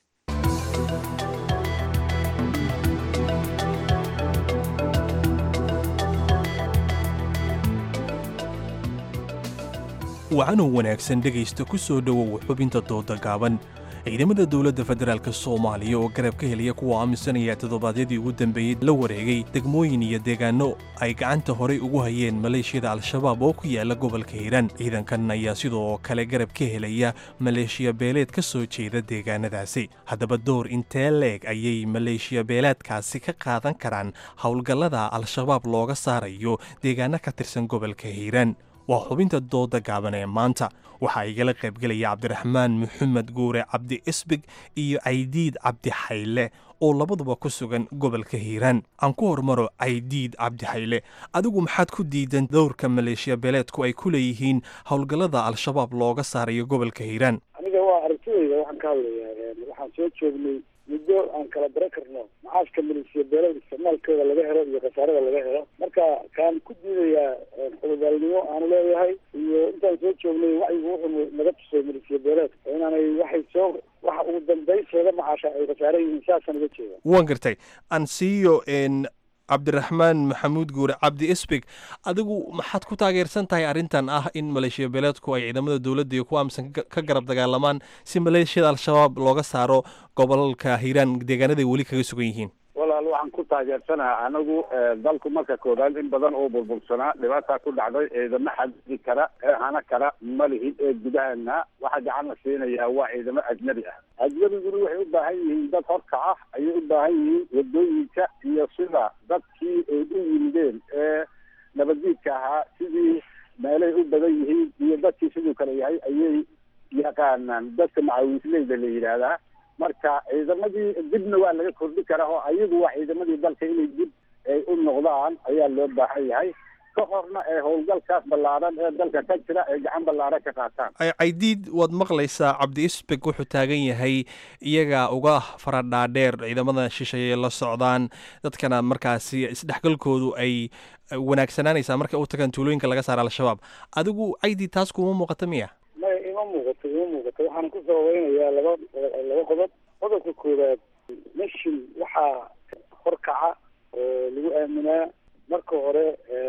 wacanoo wanaagsan dhegaysta ku soo dhowow xubinta dooda gaaban ciidamada dowladda federaalk soomaaliya oo garab ka helaya kuwa aaminsanaya toddobaadyadii ugu dambeeyey la wareegay degmooyin iyo deegaano ay gacanta horay ugu hayeen maleeshiyada al-shabaab oo ku yaala gobolka hiiraan ciidankan ayaa sidoo kale garab ka helaya maleeshiya beeleed ka soo jeeda deegaanadaasi haddaba door intee leeg ayay maleeshiya beeleedkaasi ka qaadan karaan howlgallada al-shabaab looga saarayo deegaano ka tirsan gobolka hiiraan waa xubinta dooda gaaban ee maanta waxaa igala qaybgelaya cabdiraxmaan maxamed guure cabdi isbig iyo caydiid cabdi xayle oo labaduba ku sugan gobolka hiiraan aan ku hormaro caydiid cabdi xayle adigu maxaad ku diidan dowrka maleeshiya beeleedku ay ku leeyihiin howlgallada al-shabaab looga saarayo gobolka hiiraan aniga waa aragtidayda waxaan ka hadlayaa waxaan soo joognay muddo aan kala bara karno macaashka maleeshiya beelada isticmaalkooda laga helo iyo khasaarada laga helo marka kaan ku diidayaa xudubaalnimo aanu leeyahay iyo intaan soo joognay wacyigu wuxuu naga tusay maleeshiya beeleed inaanay waxay soo waxa ugu dambaysooda macaasha ay khasaara yihiin saasaan uga jeeda waan gartay aan siiyo cabdiraxmaan maxamuud guure cabdi isbig adigu maxaad ku taageersan tahay arrintan ah in maleeshiya beeleedku ay ciidamada dowladda iyo kuwa aaminsan ka garab dagaalamaan si maleeshiyada al-shabaab looga saaro gobolka hiiraan deegaanaday weli kaga sugan yihiin walaal waxaan ku taageersanaha anagu dalku marka koobaad in badan oo burbursanaa dhibaataa ku dhacday ciidamo xadidi kara ee hana kara ma lihin ee gudahana waxa gacan la siinayaa waa ciidamo ajnabi ah ajnabiguna waxay u baahan yihiin dad horka ah ayay u baahan yihiin wadooyinka iyo sida dadkii ay u yimideen ee nabaddiidka ahaa sidii meelay u badan yihiin iyo dadkii siduu kale yahay ayay yaqaanaan dadka macawiisleyda la yidhaahdaa marka ciidamadii dibna waa laga kordhi karaa oo ayagu waa ciidamadii dalka inay dib ay u noqdaan ayaa loo baahan yahay ka horna ee howlgalkaas ballaaran ee dalka ka jira ay gacan ballaaran ka qaataan caydiid waad maqlaysaa cabdi isbeg wuxuu taagan yahay iyaga uga faradhaadheer ciidamada shisheeye la socdaan dadkana markaasi isdhexgalkoodu ay wanaagsanaanaysaa markay u tagaan tuulooyinka laga saara al-shabaab adigu caydiid taas kuma muuqata miya maya ima muuqato ima muuqato waxaan ku sababeynayaa laba laba qodob qodobka koowaad meshin waxaa horkaca oo lagu aaminaa marka hore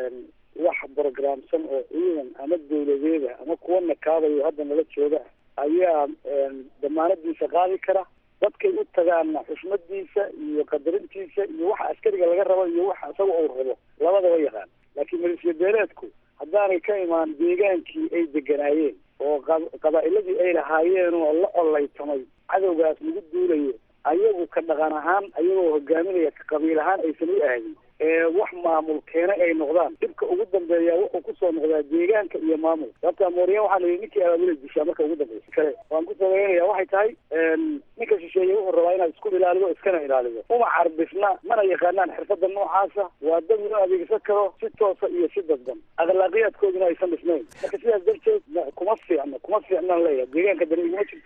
wax programsan oo ciidan ama dawladeeda ama kuwa nakaabayo hadda nala jooga ayaa damaanadiisa qaadi kara dadkay u tagaanna xushmadiisa iyo qadarintiisa iyo waxa askariga laga rabo iyo waxa isaga uu rabo labadaba yaqaan laakiin maleeshiya beeleedku haddaanay ka imaan deegaankii ay deganaayeen oo qabaa'iladii ay lahaayeen oo la ollaytamay cadowgaas lagu duulayo ayagu ka dhaqan ahaan ayagoo hogaaminaya ka qabiil ahaan aysan u aadin ee wax maamul keena ay noqdaan dhibka ugu dambeeya wuxuu kusoo noqdaa deegaanka iyo maamul sababta mooriyan waxaa la yidhi ninkii abaabulay dishaa marka ugu dambeysa kale waan ku sabaynaya waxay tahay ninka shisheeye wuxuu rabaa inaad isku ilaalido iskana ilaalido uma carbisna mana yaqaanaan xirfada noocaasa waa dad loo adeegsan karo si toosa iyo si dadban akhlaaqiyaadkooduna aysan dhisnayn marka sidaas darteed kuma fiicno kuma fiicnaan leeyahay deegaanka dani iguma jirto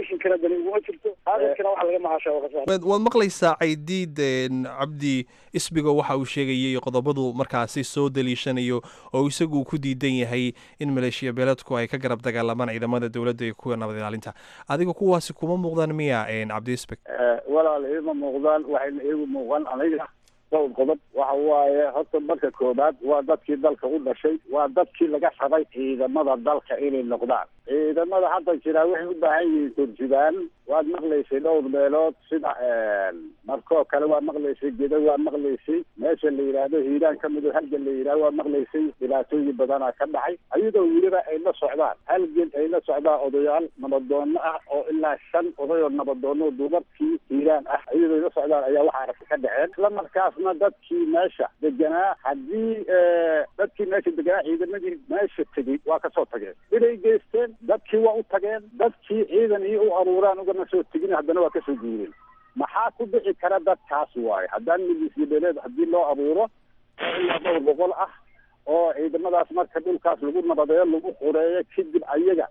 commissionkana dani uguma jirto aadirkana waxa laga macaashaa waa khasaare waad waad maqlaysaa caydiid een, cabdi isbigo waxa uu sheegayay qodobadu markaasi soo daliishanayo oo isagu ku diidan yahay in maleeshiya beeladku ay ka garab dagaalamaan ciidamada dowladda iyo kuwa nabad ilaalinta adiga kuwaasi kuma muuqdaan miya een, cabdi isbig walaal iima muuqdaan waxayna iigu muuqan aniga dhowr qodob waxa waaye horta marka koobaad waa dadkii dalka u dhashay waa dadkii laga rabay ciidamada dalka inay noqdaan ciidamada hadda jiraa waxay u baahan yihiin turjubaan waad maqlaysay dhowr meelood sida markoo kale waa maqlaysay gedo waa maqlaysay meesha la yidhaahdo hiiraan ka mido halgan la yidhahdo waa maqlaysay dhibaatooyin badanaa ka dhacay ayadoo weliba ay la socdaan halgan ay la socdaan odayaal nabadoono ah oo ilaa shan odayoo nabadoono duubabkii hiiraan ah ayadoo ay la socdaan ayaa waxa aragti ka dhaceen isla markaasna dadkii meesha deganaa haddii dadkii meesha deganaa ciidamadii meesha tegey waa kasoo tageen inay geysteen dadkii waa u tageen dadkii ciidan iyo u aruuraan ugana soo tegin haddana waa kasoo guureen maxaa ku dhici kara dadkaas waaye haddaan milisiya beeleed haddii loo abuuro oo ilaa dhowr boqol ah oo ciidamadaas marka dhulkaas lagu nabadeeyo lagu xureeyo kadib ayaga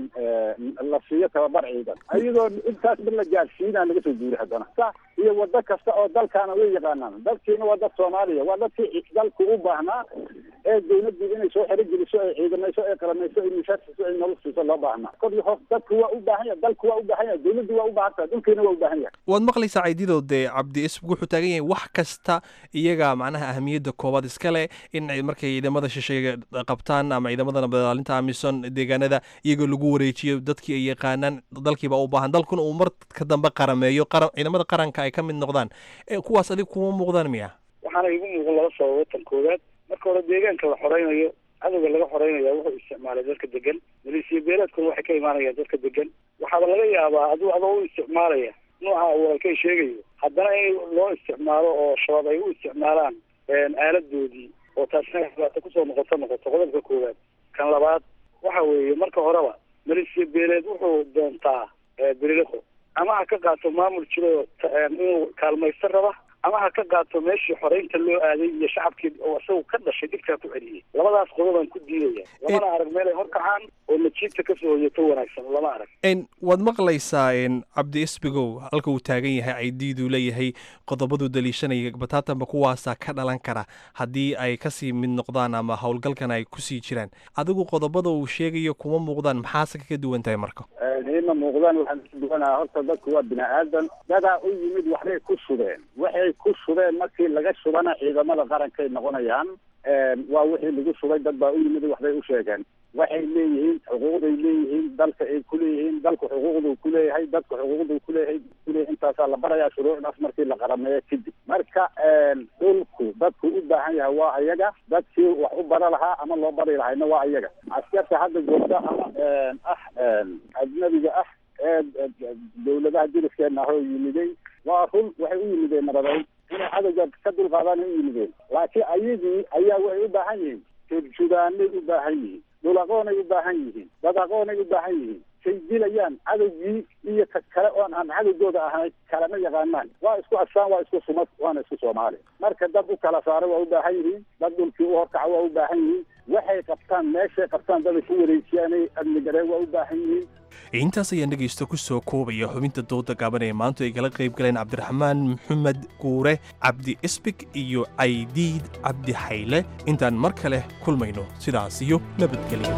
la siiyo tababar ciidan ayadoo intaasba la gaadhsiinaa laga soo guuri haddana sa iyo wado kasta oo dalkaana way yaqaanaan dalkiina waa dad soomaaliya waa dadkii dalku u baahnaa ee dawladdu inay soo xero geliso ay ciidamayso ay qalamayso ay mishaar siiso ay nolol siiso loo baahnaa kor iyo hoos dadku waa u baahan yahay dalku waa u baahan yahay dawladdu waa u baahan tahay dhulkiina waa u baahan yahay waad maqlaysaa caydido dee cabdi isbig wuxuu taagan yahay wax kasta iyaga macnaha ahamiyadda koobaad iska leh in ay markay ciidamada shisheeye qabtaan ama ciidamada nabad ilaalinta amisom deegaanada iyagoo lagu wareejiyo dadkii ay yaqaanaan dalkiiba u baahan dalkuna uu mar ka dambe qarameeyo qaran ciidamada qaranka ay ka mid noqdaan Eh, kuwaas adig kuma muuqdaan miya waxaana igu muuqan laba sababo tan koowaad marka hore deegaanka la xoreynayo cadowga laga xoreynaya wuxuu isticmaalay dadka degan maleesiya beeleedkuna waxay ka imaanayaan dadka degan waxaaba laga yaabaa aduu adoo u isticmaalaya nooca uu walkay sheegayo haddana in loo isticmaalo oo shabaab ay u isticmaalaan aaladoodii oo taasina dhibaato kusoo noqoto noqoto qodobka koowaad kan labaad waxa weeye marka horeba maleesiya beeleed wuxuu doontaa beriliko ama ha ka qaato maamul jiro inuu kaalmaysto raba ama ha ka qaato meeshii xoreynta loo aaday iyo shacabkii oo isagu ka dhashay dhibkaa ku celiyey labadaas qodobaan ku diidaya lamana arag meel ay horkacaan oo najiibta kasoo hoyato wanaagsan lama arag n waad maqlaysaa n cabdi isbigow halka uu taagan yahay caydiiduu leeyahay qodobadu daliishanaya bataatanba kuwaasaa ka dhalan kara haddii ay kasii mid noqdaan ama howlgalkan ay kusii jiraan adigu qodobada uu sheegayo kuma muuqdaan maxaase kaga duwan tahay marka ima muuqdaan waxaan ka duwanaa horta dadku waa bini aadan dadaa u yimid waxbay ku shubeen waxay ku shubeen markii laga shubana ciidamada qarankay noqonayaan waa wixii lagu shubay dad baa u yimid waxbay u sheegeen waxay leeyihiin xuquuqday leeyihiin dalka ay kuleeyihiin dalku xuquuqduu kuleeyahay dadku xuquuqduu kuleeyahay kuleeyahay intaasaa la barayaa shuruucdaas markii la qarameeyo kadib marka dhulku dadku u baahan yahay waa ayaga dadkii wax u bara lahaa ama loo bari lahayna waa ayaga askarta hadda joogta ama ah ajnabiga ah ee dawladaha jiriskeena ahoo yimiday waa run waxay u yimideen nabadeyn inay cadowga ka dulqaadaan ay u yimideen laakiin ayagii ayaa waxay u baahan yihiin turjudaanay u baahan yihiin dhul aqoonay u baahan yihiin dad aqoonay u baahan yihiin say dilayaan cadowgii iyo ka kale oon aan cadowgooda ahayn kalama yaqaanaan waa isku asaan waa isku sumad waana isku soomaali marka dad u kala saaray waa u baahan yihiin dad dhulkii u horkaca waa u baahan yihiin waxay qabtaan meeshay qabtaan dad ay ku wareejiyaanay amnigaree waa u baahan yihiin intaas ayaan dhegaysto ku soo koobaya xubinta dooda gaaban ee maanta ay kala qayb galeen cabdiraxmaan maxamed guure cabdi isbig iyo caydiid cabdi xayle intaan mar kale kulmayno sidaas iyo nabadgelyo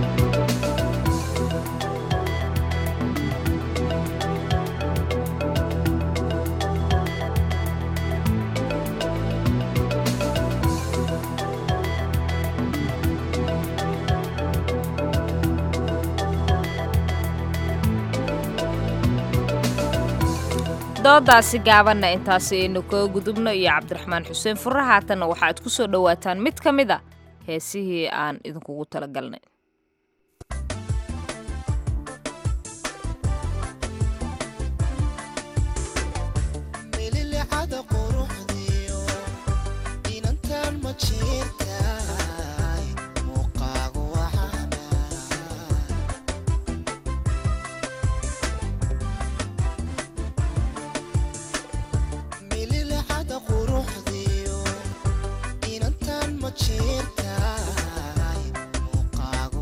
doodaasi gaabanna intaasi aynu kaga gudubno iyo cabdiraxmaan xuseen furre haatanna waxaaad ku soo dhowaataan mid ka mid a heesihii aan idinkugu talagalnay inantan ma jirtaay muuqaagu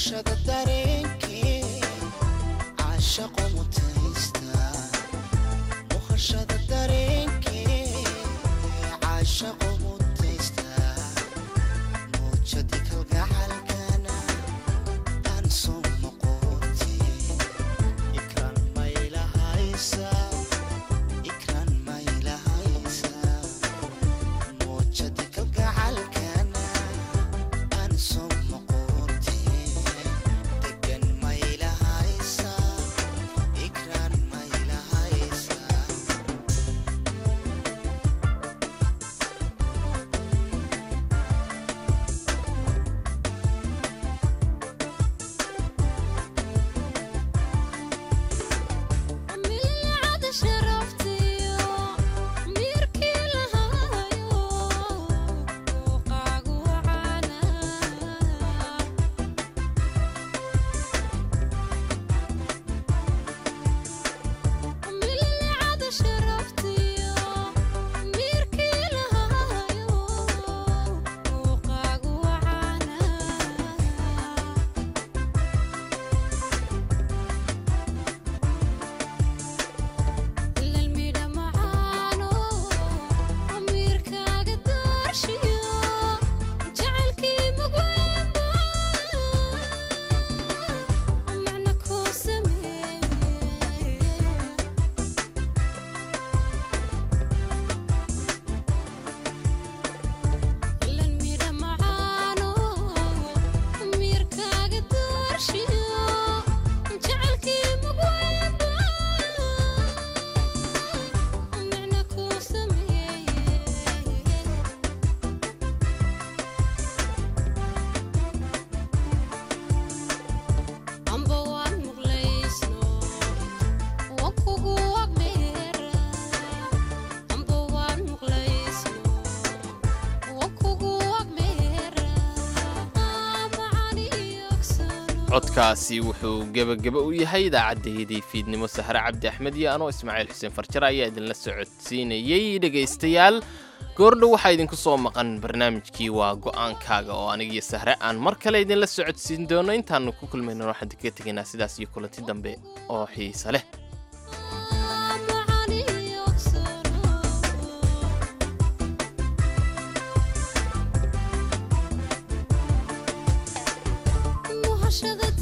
muhashada dareenkee caashaqo mutaysta muhashada dareenkee caashaqo mutaysta muujadi kalgacalkana aan soo noqote ikran maylahaysa ikran maylahaysa muujadi kalgacalkana aan soo noqote degan maylahaysa ikran maylahaysa milcada sharaftiyo miirkii lahaayo muuqaagu wacaana milcada sharaftiyo miirkii lahaayo muuqaagu wacaana lalmidha macaano amiirkaaga doorshiyo jacaylkii mugweynba macna kuu sameeye lalmidha macaano amiirkaaga doorshiyo jacaylkii mugweynba macna kuu sameeye amba waan muqlaysno waan kugu agmeera amba waan muqlaysno waan kugu agmeera codkaasi wuxuu gebageba u yahay idaacaddayadii fiidnimo sahre cabdi axmed iyo anoo ismaaciil xuseen farjar ayaa idinla socodsiinayey dhegaystayaal goordhow waxaa idinku soo maqan barnaamijkii waa go'aankaaga oo anigiyo sahre aan mar kale idinla socodsiin doono intaannu ku kulmayno waxaan idinkaga tegaynaa sidaas iyo kulanti dambe oo xiise leh muhashada